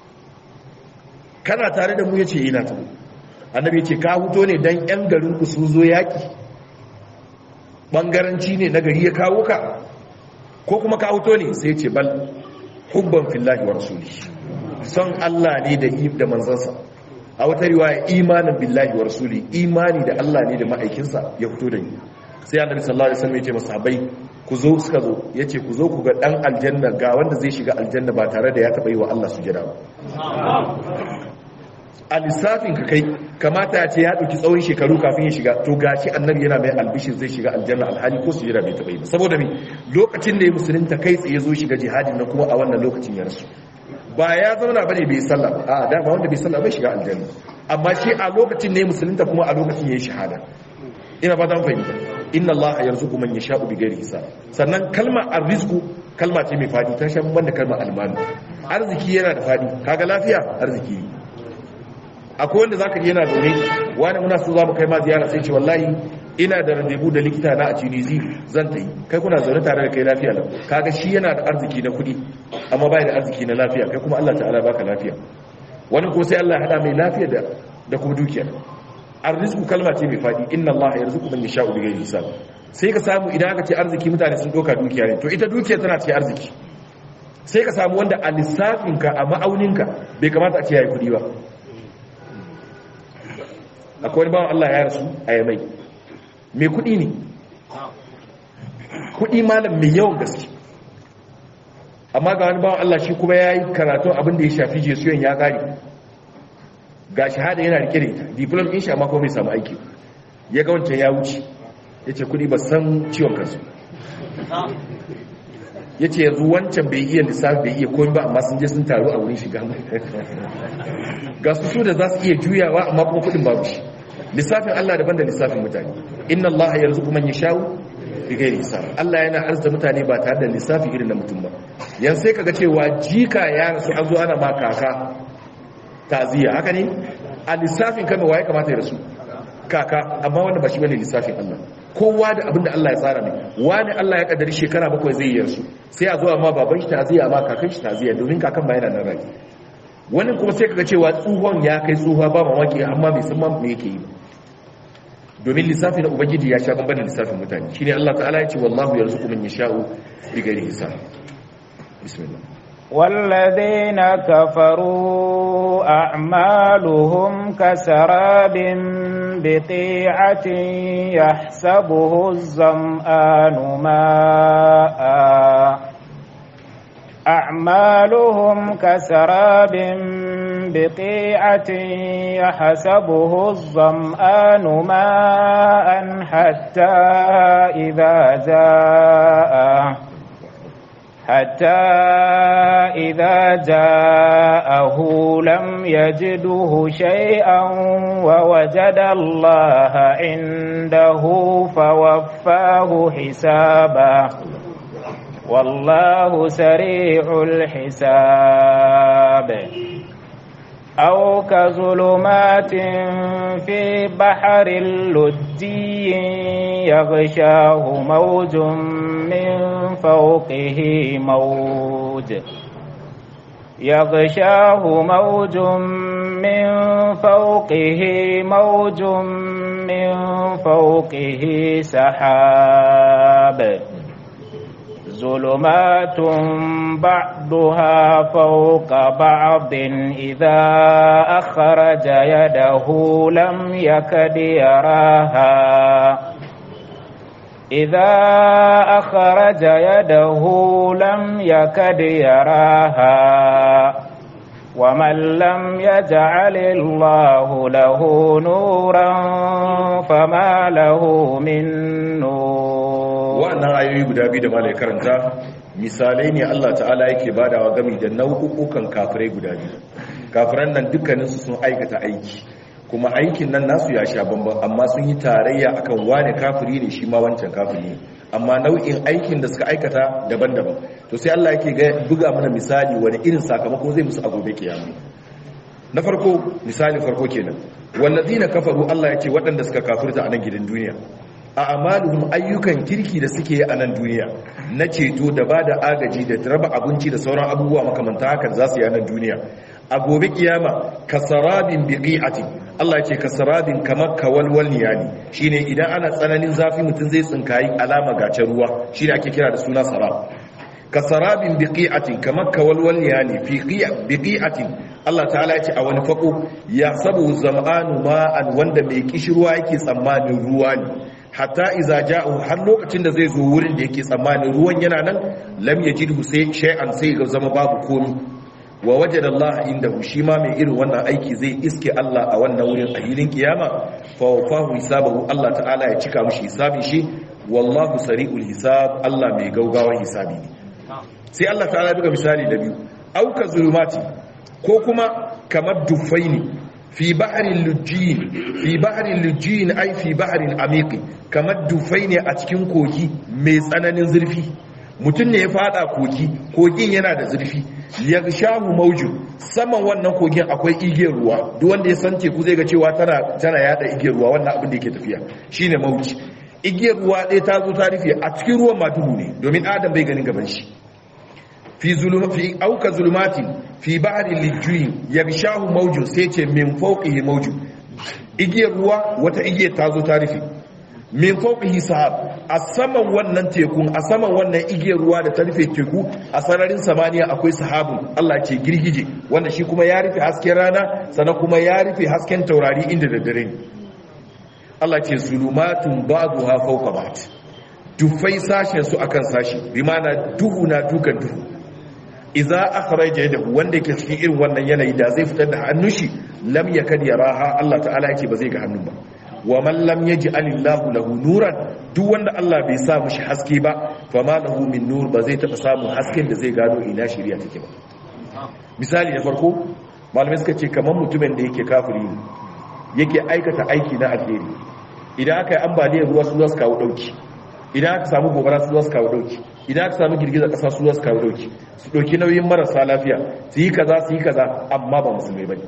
kana tare da mu yace ina ta annabi ya ce ka huto ne dan yan garin ku su zo yaki bangaranci ne na gari ya kawo ka ko kuma ka huto ne sai ya ce bal hubban fillahi wa rasuli son Allah ne da da manzansa a wata riwaya imanin billahi wa rasuli imani da Allah ne da ma'aikinsa ya fito da ni sai annabi sallallahu alaihi wasallam ya ce masahabai ku zo suka zo yace ku zo ku ga dan aljanna ga wanda zai shiga aljanna ba tare da ya taba yi wa Allah sujada ba a lissafin ka kai kamata ya ce ya ɗauki tsawon shekaru kafin ya shiga to gashi annabi yana mai albishir zai shiga aljanna alhali ko sujada bai taɓa yi ba saboda me lokacin da ya musulunta kai tsaye zo shiga jihadin na kuma a wannan lokacin ya rasu ba ya zauna bane bai sallah ba a dama wanda bai sallah bai shiga aljanna amma shi a lokacin ne musulunta kuma a lokacin yayi shahada ina fata mun fahimta inna allaha yarzuqu man yasha'u bighairi hisab sannan kalma arrizqu kalma ce mai fadi ta shan banda kalma almanu arziki yana da fadi kaga lafiya arziki ne akwai wanda zaka ji yana zaune wani muna so za mu kai ma ziyara sai ce wallahi ina da randebu da likita na a tunisi zan ta yi kai kuna zaune tare da kai lafiya lau kaga shi yana da arziki na kuɗi amma bai da arziki na lafiya kai kuma Allah ta'ala baka lafiya wani ko sai Allah ya hada mai lafiya da da kuma dukiya arrizku kalma ce mai fadi inna Allah yarzuqu man yasha'u bighairi hisab sai ka samu idan aka ce arziki mutane sun doka dukiya ne to ita dukiya tana cikin arziki sai ka samu wanda a lissafinka a ma'auninka bai kamata a ce yayi kuɗi ba akwai wani bawan Allah ya rasu a yamai mai kudi ne kudi malam mai yawan gaske amma ga wani bawan Allah shi kuma ya yi karatun abin da ya shafi jesuyan ya kari ga shahada yana rike da ita diplom in sha mako mai samu aiki ya ga wancan ya wuce ya ce kudi ba san ciwon kansu ya ce yanzu wancan bai iya lissafi bai iya komi ba amma sun je sun taru a wurin shiga ga su su da za su iya juyawa amma kuma kudin babu shi lissafin Allah daban da lissafin mutane inna Allah yarzuqu man yasha'u bighairi hisab Allah yana arzuta mutane ba tare da lissafi irin na mutum ba yan sai kaga cewa jika ya rasu an zo ana ma kaka taziya haka ne a lissafin kama waye kamata ya rasu kaka amma wanda ba shi bane lissafin Allah kowa da abinda Allah ya tsara mai wani Allah ya kaddari shekara bakwai zai yi yarsu sai a zo amma baban shi taziya amma kakan shi taziya domin kakan ba yana nan rai wani kuma sai kaga cewa tsohon ya kai tsohuwa ba mamaki amma bai san ma me yake yi domin lissafi na ubangiji ya sha bambam da lissafin mutane shine Allah ta'ala ya ce wallahu yarzuqu man yasha'u bighairi hisab bismillah والذين كفروا أعمالهم كسراب بقيعة يحسبه الظمآن ماءً أعمالهم كسراب بقيعة يحسبه الظمآن ماء حتى إذا جاء حتى إذا جاءه لم يجده شيئا ووجد الله عنده فوفاه حسابه والله سريع الحساب أو كظلمات في بحر لجي يغشاه موج من فوقه موج يغشاه موج من فوقه موج من فوقه سحاب ظلمات بعضها فوق بعض إذا أخرج يده لم يكد يراها إذا أخرج يده لم يكد يراها ومن لم يجعل الله له نورا فما له من نور wa'annan ayoyi guda biyu da malai karanta misalai ne Allah ta'ala yake badawa gami da nau'ukan kafirai guda biyu kafiran nan dukkaninsu sun aikata aiki kuma aikin nan nasu ya sha bambam amma sun yi tarayya akan wane kafiri ne shi ma wancan kafiri ne amma nau'in aikin da suka aikata daban-daban to sai Allah yake buga mana misali wani irin sakamako zai musu a gobe kiyama na farko misali farko kenan wallazina kafaru Allah ya ce waɗanda suka kafirta a nan gidan duniya a amaluhum ayyukan kirki da suke yi a nan duniya na ceto da ba da agaji da raba abinci da sauran abubuwa makamanta hakan za su yi a nan duniya a gobe kiyama kasarabin biqi'atin Allah ce kasarabin kamar kawalwal niyani shine idan ana tsananin zafi mutum zai tsinkayi alama gace ruwa shine ake kira da suna sarab kasarabin biqi'atin kamar kawalwal niyani fi biqi'atin Allah ta'ala ce a wani fako ya sabu zam'anu ma'an wanda mai kishirwa yake tsammanin ruwa ne hatta iza ja'u har lokacin da zai zo wurin da yake tsammanin ruwan yana nan lam yajidhu sai shay'an sai ga zama babu komi wa wajada Allah indahu shi ma mai irin wannan aiki zai iske Allah a wannan wurin a hilin kiyama fa wafahu hisabahu Allah ta'ala ya cika mishi hisabin shi wallahu sari'ul hisab Allah mai gaugawan hisabi ne sai Allah ta'ala ya buga misali da biyu auka zulumati ko kuma kamar dufai ne fi baharin lujjin fi baharin lujjin ai fi baharin amiki kamar dufai ne a cikin kogi mai tsananin zurfi mutum ne ya fada kogi kogin yana da zurfi ya shahu maujin saman wannan kogin akwai igiyar ruwa duk wanda ya san teku zai ga cewa tana tana yada igiyar ruwa wannan abin da yake tafiya shine mauji igiyar ruwa ɗaya ta zo ta rufe a cikin ruwan ma duhu ne domin adam bai ganin gaban shi fi zulum fi auka zulumati fi ba'ri lijui yagshahu mawju sai ce min fawqihi mawju igiyar ruwa wata igiyar ta zo ta rufe min fawqihi sahab a saman wannan tekun a saman wannan igiyar ruwa da ta rufe teku a sararin samaniya akwai sahabun Allah ce girgije wanda shi kuma ya rufe hasken rana sannan kuma ya rufe hasken taurari inda da dare Allah ce zulumatun ba'duha fawqa ba'd dufai sashen su akan sashi bi ma'ana duhu na dukan duhu idza akhraja yadahu wanda yake cikin irin wannan yanayi da zai fitar da hannun shi lam yakad yaraha Allah ta'ala yake ba zai ga hannun ba wa man lam yaj'al Allahu lahu nuran duk wanda Allah bai sa mishi haske ba fama lahu min nur ba zai taba samun hasken da zai gano ina shari'a take ba misali na farko malamai suka ce kamar mutumin da yake kafiri ne yake aikata aiki na alheri idan aka yi ambaliyar ruwa su za su kawo dauki idan aka samu gobara su za su kawo dauki idan aka samu girgizar kasa su za su kawo dauki su dauki nauyin marasa lafiya su yi kaza su yi kaza amma ba musulmai bane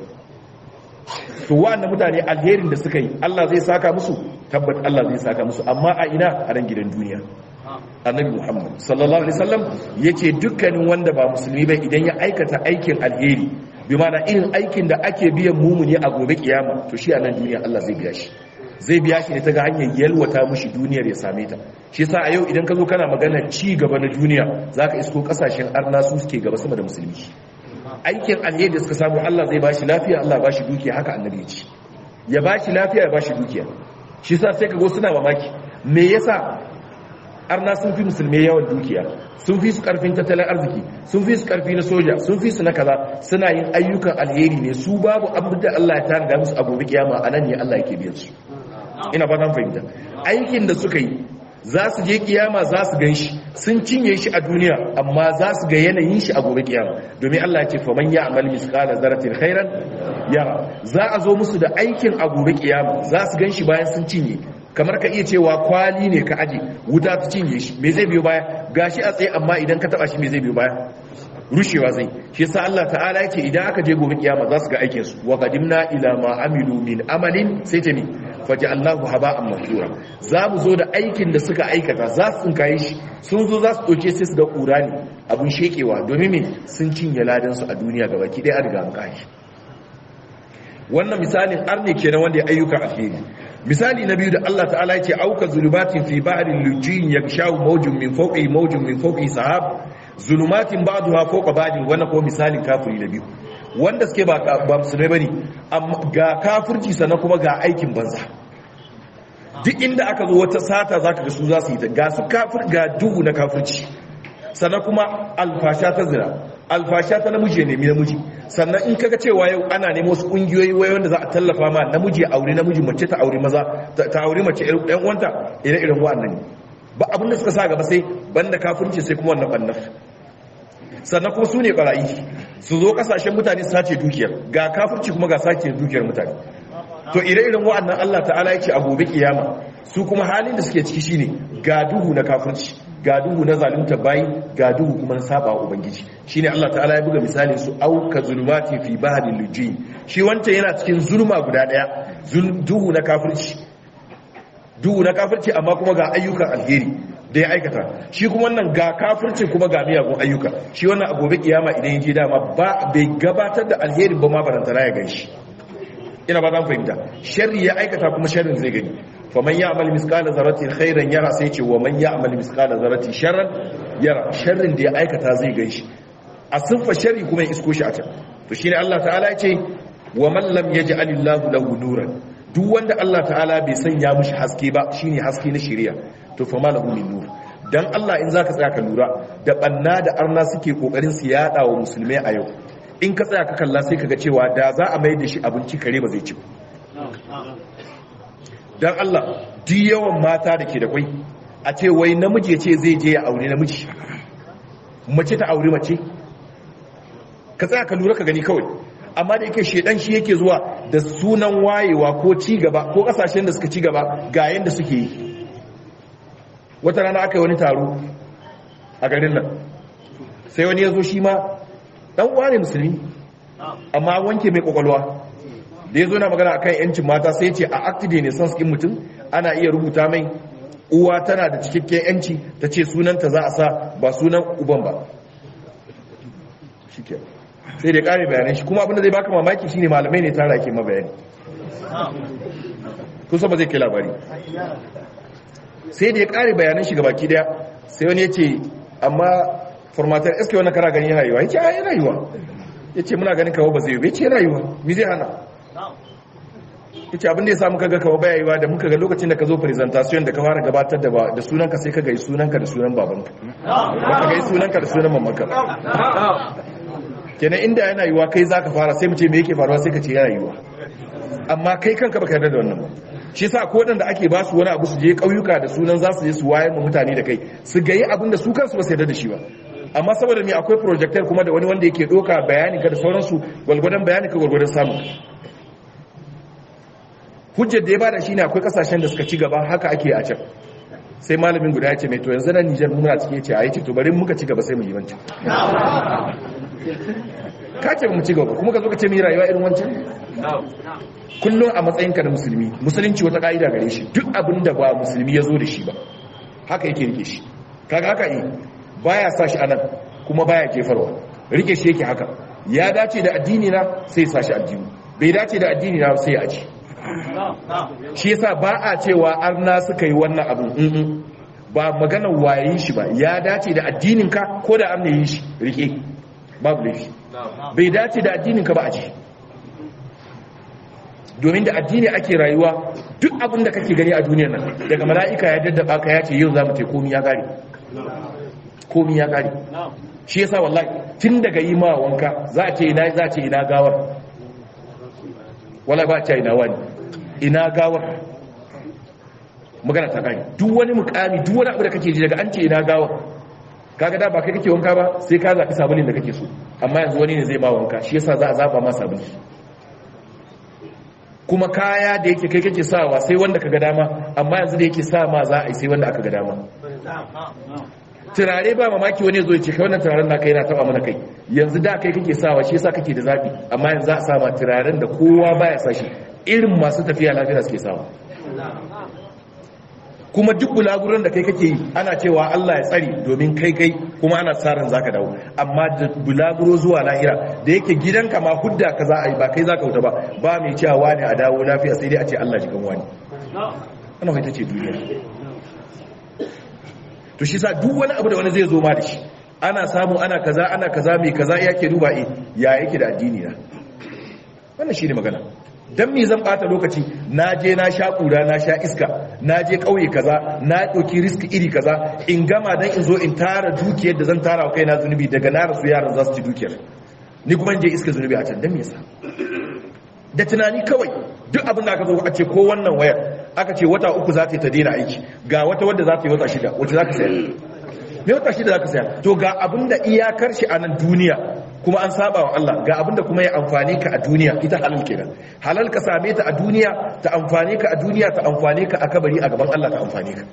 to wa'annan mutane alherin da suka yi Allah zai saka musu tabbat Allah zai saka musu amma a ina a ran gidan duniya annabi Muhammad sallallahu alaihi wasallam yace dukkanin wanda ba musulmi ba idan ya aikata aikin alheri bi ma'ana irin aikin da ake biyan mumuni a gobe kiyama to shi a nan duniya Allah zai biya shi zai biya shi ne ta ga hanyar yalwata mushi duniyar ya same ta shi yasa a yau idan ka zo kana magana ci gaba na duniya zaka isko kasashen arna su suke gaba sama da musulmi aikin alheri da suka samu Allah zai bashi lafiya Allah bashi dukiya haka annabi ya ce ya bashi lafiya ya bashi dukiya shi yasa sai ka go suna mamaki me yasa arna sun fi musulmai yawan dukiya sun fi su karfin tattalin arziki sun fi su karfi na soja sun fi su na kaza suna yin ayyukan alheri ne su babu abin da Allah ya tana da musu a gobe kiyama a nan ne Allah yake biyan su ina fatan fahimta aikin da suka yi za su je kiyama za su gan shi sun cinye shi a duniya amma za su ga yanayin shi a gobe kiyama domin Allah ya ce fa man ya'mal misqala zarratin khairan yara za a zo musu da aikin a gobe kiyama za su gan shi bayan sun cinye kamar ka iya cewa kwali ne ka aje wuta ta cinye shi me zai biyo baya gashi a tsaye amma idan ka taba shi me zai biyo baya rushewa zai shi yasa Allah ta'ala yake idan aka je gobe kiyama za su ga aikin su wa qadimna ila ma amilu min amalin sai ta mi faj'alnahu haba'an mansura za mu zo da aikin da suka aikata za su tsinkaye shi sun zo za su doke sai su ga kura ne abun shekewa domin me sun cinye ladan su a duniya gabaki ɗaya an riga an kai wannan misalin arne kenan wanda ya ayyuka alheri misali na biyu da Allah ta'ala yake auka zulumatin fi ba'rin lujin yakshaw mawjun min fawqi mawjun min fawqi sahab zulumatin ba'daha fawqa ba'din wannan ko misalin kafiri na biyu wanda suke ba ba musulmai bane amma ga kafirci sannan kuma ga aikin banza duk inda aka zo wata sata zaka ga su za su yi ta ga su kafir ga duhu na kafirci sannan kuma alfasha ta zina alfasha ta namiji ne namiji sannan in kaga cewa yau ana nemo wasu kungiyoyi wai wanda za a tallafa ma namiji ya aure namiji mace ta aure maza ta aure mace ɗan uwanta ire irin wa'annan ne ba abin da suka sa gaba sai banda kafirci sai kuma wannan bannan sannan kuma su ne barayi su zo kasashen mutane su sace dukiyar ga kafirci kuma ga sace dukiyar mutane to ire-iren wa'annan Allah ta'ala ya ce a gobe kiyama su kuma halin da suke ciki shine ga duhu na kafirci ga duhu na zalunta bayi ga duhu kuma na saba wa ubangiji shine Allah ta'ala ya buga misali su auka zulumati fi bahri lujin shi wancan yana cikin zulma guda daya duhu na kafirci duhu na kafirci amma kuma ga ayyukan alheri da ya aikata shi kuma wannan ga kafirci kuma ga miyagun ayyuka shi wannan a gobe kiyama idan ya je dama ba bai gabatar da alheri ba ma barantana ya gan shi ina ba zan fahimta sharri ya aikata kuma sharrin zai gani fa man ya'mal misqala zarratin khairan yara sai ce wa man ya'mal misqala zarratin sharran yara sharrin da ya aikata zai gan shi a sunfa sharri kuma ya isko shi a can to shine Allah ta'ala ya ce wa man lam yaj'alillahu lahu nuran duk wanda Allah ta'ala bai sanya mushi haske ba shine haske na shari'a to fa malahu min nur dan Allah in zaka tsaya ka lura da banna da arna suke kokarin su yada wa musulmai a yau in ka tsaya ka kalla sai kaga cewa da za a mai da shi abinci kare ba zai ci dan Allah duk yawan mata da ke da kwai a ce wai namiji ya ce zai je ya aure namiji mace ta aure mace ka tsaya ka lura ka gani kawai amma da yake shedan shi yake zuwa da sunan wayewa ko ci gaba ko kasashen da suka ci gaba ga yanda suke yi wata rana aka yi wani taro a garin nan sai wani ya zo shi ma dan uwa ne musulmi amma wanke mai kwakwalwa da ya zo na magana akan yancin mata sai ce a active ne son skin mutum ana iya rubuta mai uwa tana da cikakken yanci ta ce sunanta za a sa ba sunan uban ba shike sai da kare bayanan shi kuma abinda zai baka mamaki shine malamai ne tara ke mabayani kusa ba zai kai labari sai da ya kare bayanan shi gabaki daya sai wani ya ce amma formatar sk wannan kara gani yana yiwa ya ce a yana yiwa ya ce muna ganin kawo ba zai yi bai ce yana yiwa mi zai hana ya ce abinda ya sa muka ga kawo baya yiwa da muka ga lokacin da ka zo presentation da ka fara gabatar da da sunanka sai ka ga sunanka da sunan babanka ba ka ga sunanka da sunan mamanka kenan inda yana yiwa kai za ka fara sai mu ce me yake faruwa sai ka ce yana yiwa amma kai kanka baka yarda da wannan ba shi sa ko da ake ba su wani abu su je ƙauyuka da sunan za su je su wayar mu mutane da kai su gayi abin da su kansu ba su yarda da shi ba amma saboda me akwai projector kuma da wani wanda yake doka bayanin ka da sauransu gwalgwadon bayanin ka gwalgwadon samun hujjar da ya bada shine akwai kasashen da suka ci gaba haka ake a can sai malamin guda ya ce mai to yanzu na Nijar muna cikin ce a yi ce to bari muka ci gaba sai mu yi wancan ka ce mu ci gaba kuma ka zo ka ce mu yi rayuwa irin wancan kullum a matsayinka da musulmi musulunci wata ka'ida gare shi duk abin da ba musulmi ya zo da shi ba haka yake rike shi kaga haka yi baya sa shi anan kuma baya jefarwa rike shi yake haka ya dace da addini na sai sa shi addini bai dace da addini na sai ya aji shi yasa ba a cewa arna suka yi wannan abu ba maganar wayayin shi ba ya dace da addinin ka ko da arna yi shi rike babu laifi bai dace da addinin ka ba a ji domin da addini ake rayuwa duk abin da kake gani a duniyar nan daga mala'ika ya daddaba ka ya ce yau za mu ce komi ya kare komi ya kare shi yasa wallahi tun daga yi ma wanka za a ce ina za a ce ina gawar wala ba a ce ina wani ina gawar magana ta kare duk wani mukami duk wani abu da kake ji daga an ce ina gawar kaga da ba kai kake wanka ba sai ka zaɓi sabulin da kake so amma yanzu wani ne zai ma wanka shi yasa za a zaba ma sabuli kuma kaya da yake kai kake sawa sai wanda kaga dama amma yanzu da yake sa ma za a yi sai wanda aka ga dama turare ba mamaki wani zo ya ce kai wannan turaren naka yana taba mana kai yanzu da kai kake sawa shi yasa kake da zabi amma yanzu za a sa ma turaren da kowa baya sa shi irin masu tafiya lafiya suke sawa kuma duk bulaguran da kai kake yi ana cewa Allah ya tsari domin kai kai kuma ana tsarin zaka dawo amma da bulaguro zuwa lahira da yake gidanka ma hudda ka za a yi ba kai zaka wuta ba ba mai cewa wani a dawo lafiya sai dai a ce Allah jikan wani ana mai ce duniya to shi sa duk wani abu da wani zai zo ma da shi ana samu ana kaza ana kaza mai kaza yake duba eh ya yake da addini na wannan shine magana dan me zan bata lokaci na je na sha kura na sha iska na je kauye kaza na dauki risk iri kaza in gama dan in zo in tara dukiyar da zan tara wa kaina zunubi daga na rasu yaran za su ci dukiyar ni kuma in je iska zunubi a can dan me yasa da tunani kawai duk abin da aka zo a ce ko wannan wayar aka ce wata uku za ta yi ta daina aiki ga wata wadda za ta yi wata shida wacce za ka sayar me wata shida za ka sayar to ga abin da iyakar shi a nan duniya kuma an saba wa Allah ga abin da kuma ya amfane ka a duniya ita halal kenan halal ka same ta a duniya ta amfane ka a duniya ta amfane ka a kabari a gaban Allah ta amfane ka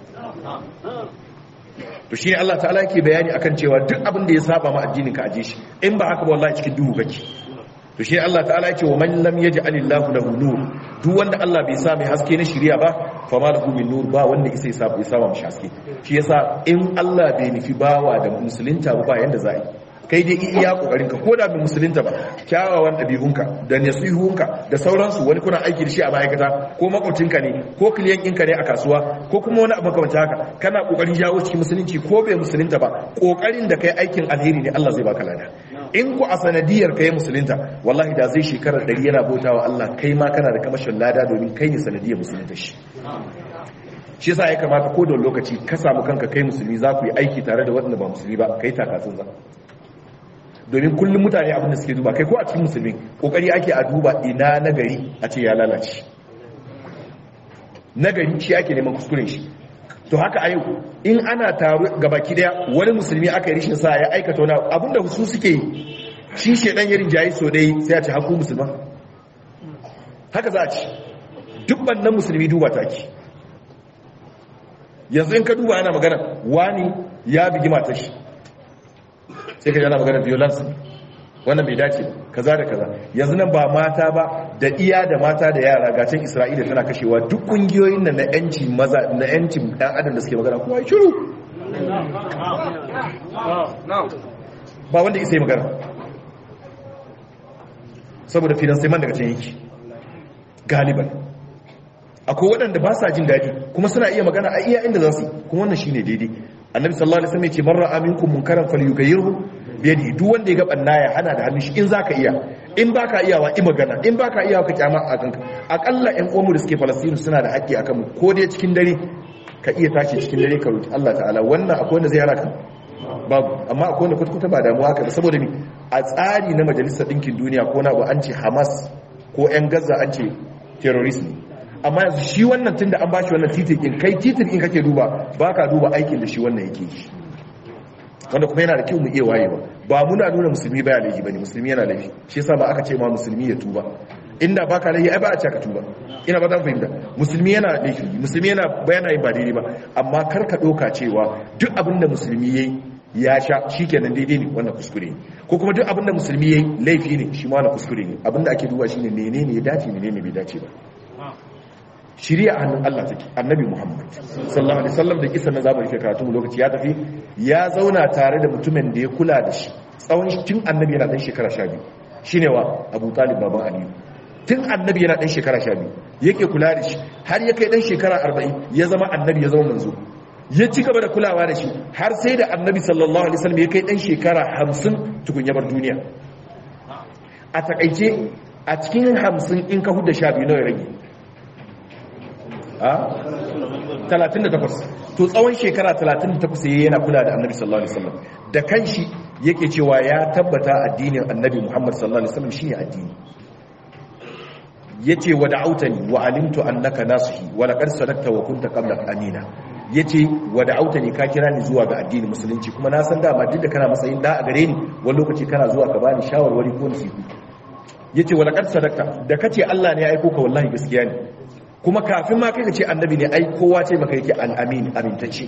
to shine Allah ta'ala yake bayani akan cewa duk abin da ya saba ma addinin ka aje shi in ba haka ba wallahi cikin duhu kake to shi Allah ta'ala yake wa man lam yaj'al Allahu lahu nur duk wanda Allah bai sa mai haske na shari'a ba fa ma lahu min nur ba wanda isa ya sa mai haske shi yasa in Allah bai nufi bawa da musulunta ba yanda za yi kai dai iya kokarin ka koda bai musulunta ba kyawawan dabi'unka da nasihunka da sauransu wani kuna aiki da shi a ma'aikata ko makwabcinka ne ko kiliyan ɗinka ne a kasuwa ko kuma wani abu kamar haka kana kokarin jawo cikin musulunci ko bai musulunta ba kokarin da kai aikin alheri ne Allah zai baka lada in ku a sanadiyar kai musulunta wallahi da zai shekarar ɗari yana bauta wa Allah kai ma kana da kamashin lada domin kai ne sanadiyar musulunta shi shi yasa ya kamata ko da lokaci ka samu kanka kai musulmi za ku yi aiki tare da waɗanda ba musulmi ba kai takatsun za domin kullum mutane abin da suke duba kai ko a cikin musulmi kokari ake a duba ina nagari a ce ya lalace nagari shi ake neman kuskuren shi to haka a yau in ana taro gabaki daya wani musulmi aka yi rishin sa ya aikata wani abinda su suke yi shi shedan yarin jayi so dai sai a ce haku musulman haka za a ci duk bannan musulmi duba taki yanzu in ka duba ana magana wani ya bigi matar shi sai ka yana magana violence wannan bai dace kaza da kaza yanzu nan ba mata ba da iya da mata da yara gacin isra'ila tana kashewa duk kungiyoyin nan na yanci maza na yancin ɗan adam da suke magana kuma yi shiru ba wanda isa yi magana saboda finansiman daga can yake galiban akwai waɗanda ba sa jin daɗi kuma suna iya magana a iya inda za su kuma wannan shine daidai annabi sallallahu alaihi wasallam ya ce man ra'a minkum munkaran falyughayyirhu bi yadihi duk wanda ya ga banna ya hana da hannun shi in zaka iya in baka iyawa i magana in baka iyawa ka kyama a kanka akalla ƴan uwanmu da suke Falastinu suna da haƙƙi akan mu ko dai cikin dare ka iya tashi cikin dare ka roki Allah ta'ala wannan akwai wanda zai hana ka babu amma akwai wanda kwata ba damuwa haka saboda ni a tsari na majalisar ɗinkin duniya ko na ba an ce Hamas ko ƴan Gaza an ce terrorism amma yanzu shi wannan tun da an bashi wannan titin in kai titin in kake duba ba ka duba aikin da shi wannan yake shi wanda kuma yana da kyau mu iya wayewa ba muna nuna musulmi baya laifi bane musulmi yana laifi shi yasa ba aka ce ma musulmi ya tuba inda baka laifi ai ba a ce ka tuba ina ba zan fahimta musulmi yana laifi musulmi yana bayana yin ba daidai ba amma kar ka doka cewa duk abin da musulmi yayi ya sha shikenan daidai ne wannan kuskure ne ko kuma duk abin da musulmi yayi laifi ne shi ma wannan kuskure ne abin da ake duba shine menene ya dace menene bai dace ba shirya a hannun Allah take annabi Muhammad sallallahu alaihi wasallam da kisa na zamu rike karatu lokaci ya tafi ya zauna tare da mutumin da ya kula da shi tsawon tun annabi yana dan shekara 12 shine wa Abu Talib baban Ali tun annabi yana dan shekara 12 yake kula da shi har ya kai dan shekara 40 ya zama annabi ya zama manzo ya ci gaba da kulawa da shi har sai da annabi sallallahu alaihi wasallam ya kai dan shekara 50 tukun ya bar duniya a takaice a cikin 50 in ka hudda 12 nawa ya rage 38 to tsawon shekara 38 yayi yana kula da annabi sallallahu alaihi wasallam da kanshi yake cewa ya tabbata addinin annabi Muhammad sallallahu alaihi wasallam shine addini yace wa da'autani wa alimtu annaka nasihi wa laqad sadaqta wa kunta qabla amina yace wa da'autani ka kira ni zuwa ga addinin musulunci kuma na san dama duk da kana matsayin da a gare ni wani lokaci kana zuwa ka bani shawarwari ko nasihu yace wa laqad sadaqta da kace Allah ne ya aiko ka wallahi gaskiya ne kuma kafin ma kai ka ce annabi ne ai kowa ce maka yake al'amin amintacce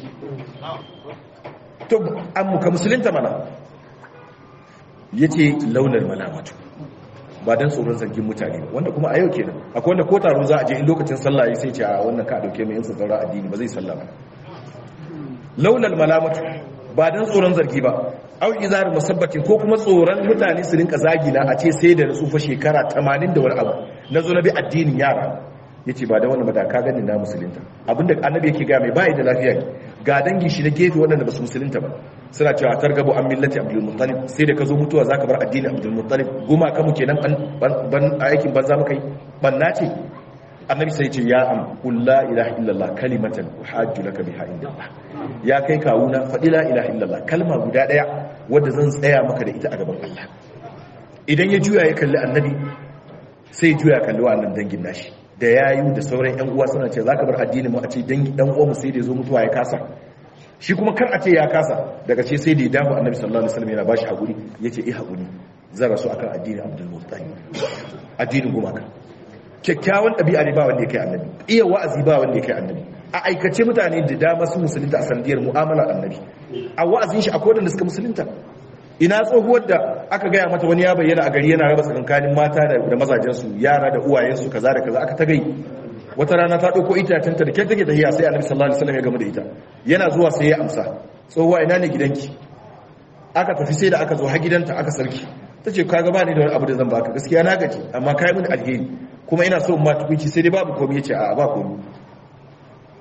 to an muka musulunta mana ya ce launar malamatu ba don tsoron zargin mutane wanda kuma a yau kenan akwai wanda ko taro za a je in lokacin sallah sai ce a wannan ka dauke mai yin tsaron addini ba zai sallah ba launar malamatu ba don tsoron zargi ba au izar musabbatin ko kuma tsoron mutane su rinka zagina a ce sai da na tsufa shekara 80 da wani abu na zo na bi addinin yara ya ce ba da wani mada ka gani na musulunta abinda annabi yake ga mai bayi da lafiya ne ga dangin shi na gefe waɗanda ba su musulunta ba suna cewa a targabo an millati abdul muttalib sai da ka zo mutuwa zaka bar addinin abdul muttalib goma ka mu kenan ban aikin banza muka yi banna ce annabi sai ce ya am qul la ilaha illallah kalimatan uhajju laka biha indallah ya kai kawuna faɗi la ilaha illallah kalma guda ɗaya wadda zan tsaya maka da ita a gaban Allah idan ya juya ya kalli annabi sai ya juya kalli wannan dangin nashi da yayu da sauran yan uwa suna ce zaka bar addinin mu a ce dan dan uwa mu sai da zo mutuwa ya kasa shi kuma kar a ce ya kasa daga ce sai da ya dafa annabi sallallahu alaihi wasallam yana bashi hakuri yace eh hakuri zan rasu akan addinin abdul muttalib addinin gumaka kyakkyawan ɗabi'a ne ba wanda ya kai annabi iya wa'azi ba wanda ya kai annabi a aikace mutane da dama su musulunta a sandiyar mu'amala annabi a wa'azin shi akwai wanda suka musulunta ina tsohuwar da aka gaya mata wani ya bayyana a gari yana raba tsakankanin mata da mazajensu yara da uwayensu kaza da kaza aka ta gai wata rana ta ɗauko itacenta da kyan take tahiya sai annabi sallallahu alaihi wasallam ya gama da ita yana zuwa sai ya amsa tsohuwa ina ne gidanki aka tafi sai da aka zo har gidanta aka sarki ta ce ka gaba ne da wani abu da zan baka gaskiya na gaji amma kai mini alheri kuma ina so ma tukunci sai dai babu komai yace a ba komai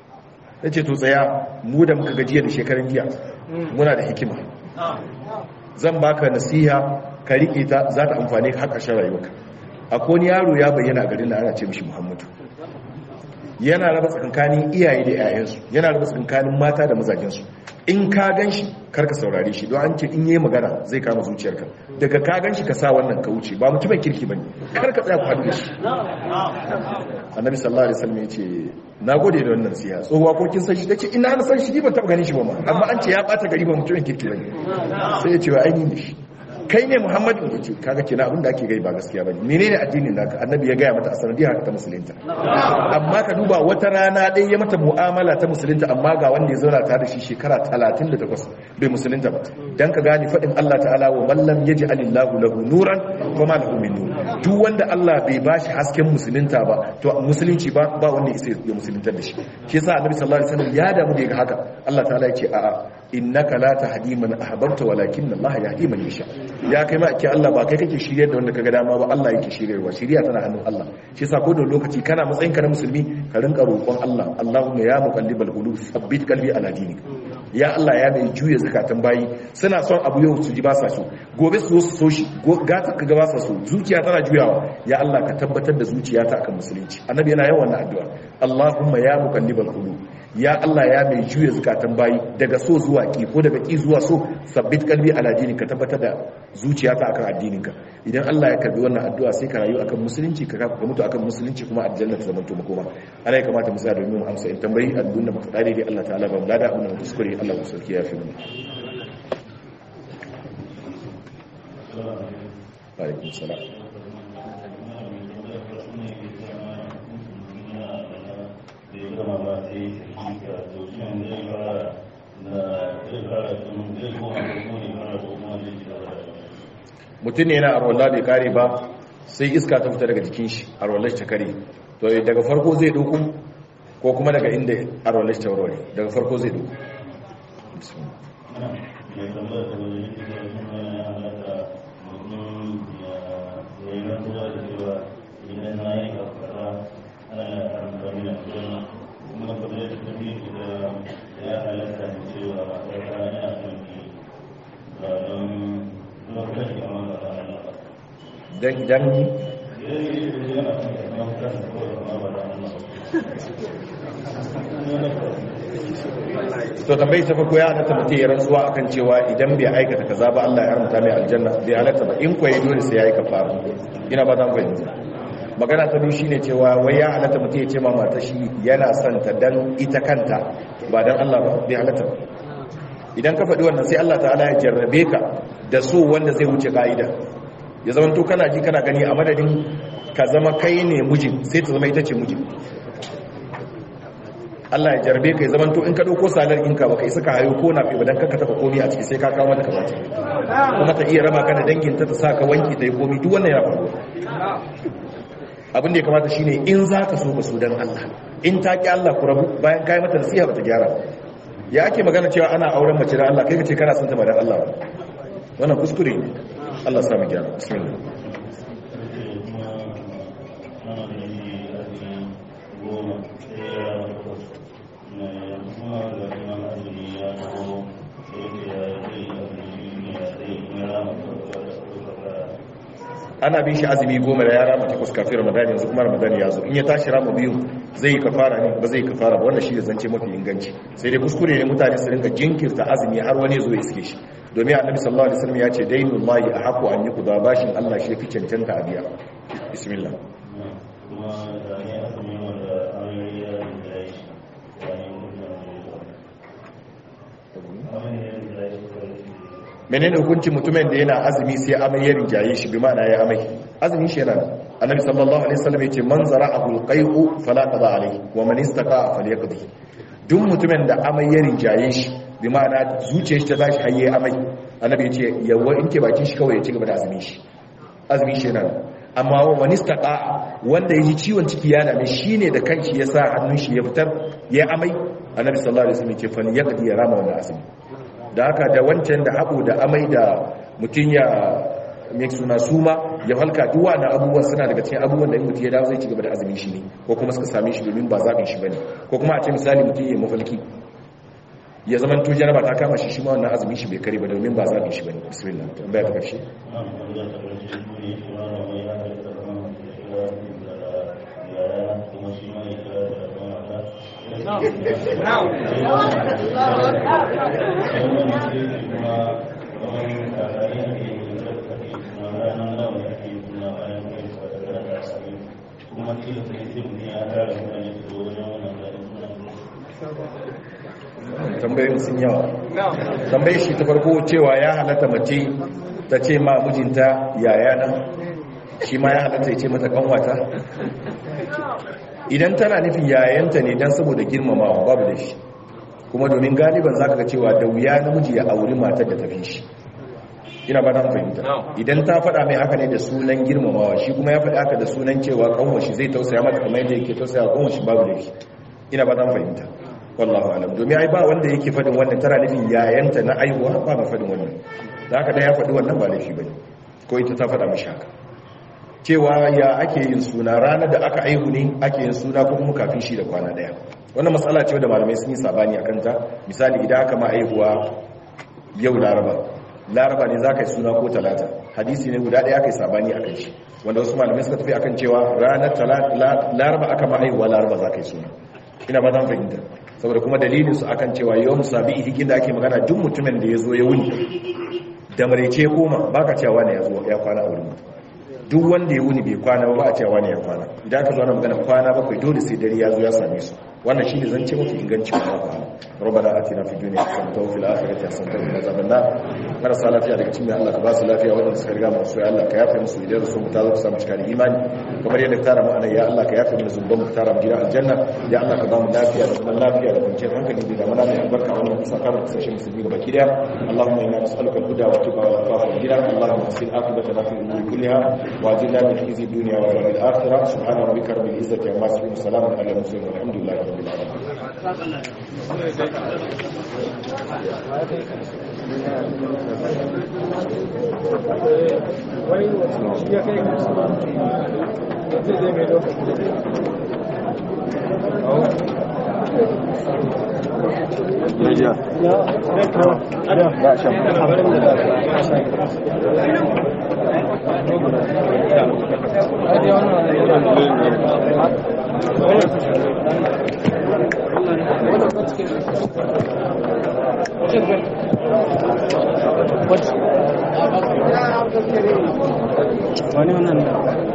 ta ce to tsaya mu da muka gajiya da shekarun jiya muna da hikima zan baka nasiha ka rike ta za ta amfane ka har ƙarshen rayuwarka akwai wani yaro ya bayyana a garin da ana ce mishi muhammadu yana raba tsakankanin iyaye da 'ya'yansu yana raba tsakankanin mata da mazajensu in ka gan shi karka saurare shi don an ce in yi magana zai kama zuciyarka daga ka gan shi ka sa wannan ka wuce ba mutumin kirki ba ne karka tsaya ku haɗu da shi annabi sallallahu alaihi wasallam ya ce na gode da wannan siya tsohuwa ko kin san shi tace ina na san shi ban taɓa ganin shi ba ma amma an ce ya ɓata gari ba mutumin kirki ba ne sai ya ce wa ainihin da shi kai ne muhammadu ya ce kaga kina abin da ake gai ba gaskiya ba ne menene addinin naka annabi ya gaya mata a sanadiyar haka ta musulunta amma ka duba wata rana ɗaya ya mata mu'amala ta musulunta amma ga wanda ya zauna tare da shi shekara 38 bai musulunta ba dan ka gane faɗin Allah ta'ala wa mallam yaji alillahu lahu nuran wa ma lahu min nur duk wanda Allah bai bashi hasken musulunta ba to musulunci ba ba wanda ya ya musulunta da shi shi yasa annabi sallallahu alaihi wasallam ya damu da ga haka Allah ta'ala ya ce a'a innaka la tahdi man ahbabta walakin Allah yahdi man yasha ya kai ma ake Allah ba kai kake shiryar da wanda kaga dama ba Allah yake shiryarwa shiriya tana hannun Allah shi yasa ko da lokaci kana matsayin ka na musulmi ka rinka roƙon Allah Allahumma ya muqallibal qulub thabbit qalbi ala dinik ya Allah ya mai juya zakatan bayi suna son abu yau su ji ba sa so gobe su so su so shi gata ka ga ba sa so zuciya tana juyawa ya Allah ka tabbatar da zuciyata akan musulunci annabi yana yawan wannan addu'a Allahumma ya muqallibal qulub ya Allah ya mai juya zakatan bayi daga so zuwa ki ko daga ki zuwa so sabbit kalbi ala dinik ka tabbatar da zuciyata akan addininka idan Allah ya karbi wannan addu'a sai ka rayu akan musulunci ka ka mutu akan musulunci kuma aljanna ta zamanto makoma ana ya kamata mu tsaya domin mu amsa in tambayi addu'an da muka tsare dai Allah ta'ala ba mu lada abin da muka kuskure Allah mu sauki ya fi mu alaikum salam mutum ne yana arwallah bai kare ba sai iska ta fita daga jikin shi arwallah ta kare to daga farko zai doku ko kuma daga inda arwallah ta warware daga farko zai doku dan dan to tambayi ta farko ya halatta mutum ya rantsuwa akan cewa idan bai aikata kaza ba Allah ya haramta mai aljanna bai halatta ba in kwaye dole sai ya yi kafara ina ba ta fahimta magana ta biyu shine cewa wai ya halatta mutum ya ce ma mata shi yana son ta dan ita kanta ba dan Allah ba bai halatta ba idan ka faɗi wannan sai Allah ta'ala ya jarrabe ka da so wanda zai wuce ka'ida ya zama to kana ji kana gani a madadin ka zama kai ne mijin sai ta zama ita ce mijin Allah ya jarbe ka ya zama to in ka dauko salar inka baka isa ka hayo ko na fi badan kanka taba komi a ciki sai ka kawo mata kamata kuma ta iya rama ka da dangin ta ta sa ka wanki ta yi komi duk wannan ya faru abin da ya kamata shine in za ka so ka so dan Allah in ta ki Allah ku rabu bayan kai mata nasiha bata gyara ya ake magana cewa ana auren mace da Allah kai ka ce kana son ta ba dan Allah ba wannan kuskure ne Allah sami gyara bismillah ana bin shi azumi goma da ya rama takwas kafin ramadan yanzu kuma ramadan ya zo in ya tashi rama biyu zai yi kafara ne ba zai yi kafara ba wannan shi da zance mafi inganci sai dai kuskure ne mutane su rinka jinkirta azumi har wani zo ya iske shi domin annabi sallallahu alaihi wasallam ya ce dainul lahi ahqu an yuqda bashin Allah shi fi cancanta a biya bismillah menene hukuncin mutumin da yana azumi sai amai ya rinjaye shi bi ma'ana ya amai azumi shi yana annabi sallallahu alaihi wasallam yace man zara'ahu alqai'u fala qada alayhi wa man istaqa'a falyaqdi duk mutumin da amai ya rinjaye shi bi ma'ana zuciyar shi ta tashi hayye amai annabi yace yawa in ke bakin shi kawai ya ci gaba da azumi shi azumi shi yana amma wa man istaqa'a wanda yaji ciwon ciki ya dame shine da kanshi ya sa hannun shi ya fitar ya amai annabi sallallahu alaihi wasallam yace falyaqdi ya rama wannan azumi da haka da wancan da haɓo da amai da mutum ya mai suna suma ya halka duwa na abubuwan suna daga cikin abubuwan da in mutum ya dawo zai ci gaba da azumin shi ne ko kuma suka same shi domin ba zaɓin shi ba ne ko kuma a ce misali mutum ya mafalki ya zama to jaraba ta kama shi shi ma wannan azumin shi bai kare ba domin ba zaɓin shi ba ne bismillah tambaya ta ƙarshe tambayoyin sun yawa tambayi shi ta farko cewa ya halatta mace ta ce ma mijinta yaya nan shi ma ya halatta ya ce mata kanwata idan tana nufin yayanta ne don saboda girmamawa babu da shi kuma domin galiban za ka ga cewa da wuya namiji ya auri matar da tafi shi ina ba ta fahimta idan ta faɗa mai haka ne da sunan girmamawa shi kuma ya faɗi haka da sunan cewa kanwashi zai tausaya mata kamar yadda yake tausaya kanwashi babu da shi ina ba ta fahimta wallahu alam domin ai ba wanda yake faɗin wannan tana nufin yayanta na aihuwa ba ma faɗin wannan da haka dan ya faɗi wannan ba laifi bane ko ita ta faɗa mishi haka cewa ya ake yin suna ranar da aka aihu ne ake yin suna ko kuma kafin shi da kwana daya wannan matsala ce da malamai sun yi sabani akan ta misali idan aka ma aihuwa yau laraba laraba ne za ka yi suna ko talata hadisi ne guda ɗaya aka yi sabani a kan shi wanda wasu malamai suka tafi akan cewa ranar laraba aka ma aihuwa laraba za ka yi suna ina ba zan fahimta saboda kuma dalilin su akan cewa yau musabi hikin da ake magana duk mutumin da ya zo ya wuni da maraice koma ba ka cewa ne ya zo ya kwana a wurin duk wanda ya wuni bai kwana ba a cewa ne ya kwana idan aka zo ana magana kwana bakwai dole sai dare ya zo ya same su wannan shine zance mafi inganci wa Allah rabbana atina fid dunya hasanatan wa fil akhirati hasanatan wa qina adhaban nar marasa lafiya daga cikin Allah ka ba su lafiya wanda suka riga mu so ya Allah ka yafe musu idan su mu ta zo samu cika da imani kamar yadda ka tara mu anan ya Allah ka yafe mu zunubin mu tara mu gidan aljanna ya Allah ka ba mu lafiya da zaman lafiya da kwanciyar hankali da mana mai albarka wannan kusa kama kasashen musulmi gaba ki daya Allahumma inna nas'aluka al-huda wa tuqa wa afafa wal ghina Allahumma asil aqibatana fi umuri kulliha wa ajilna min khizyi dunya wa adhabil akhirah subhana rabbika rabbil izzati amma yasifun salamun ala al-mursalin walhamdulillahi rabbil alamin wani wannan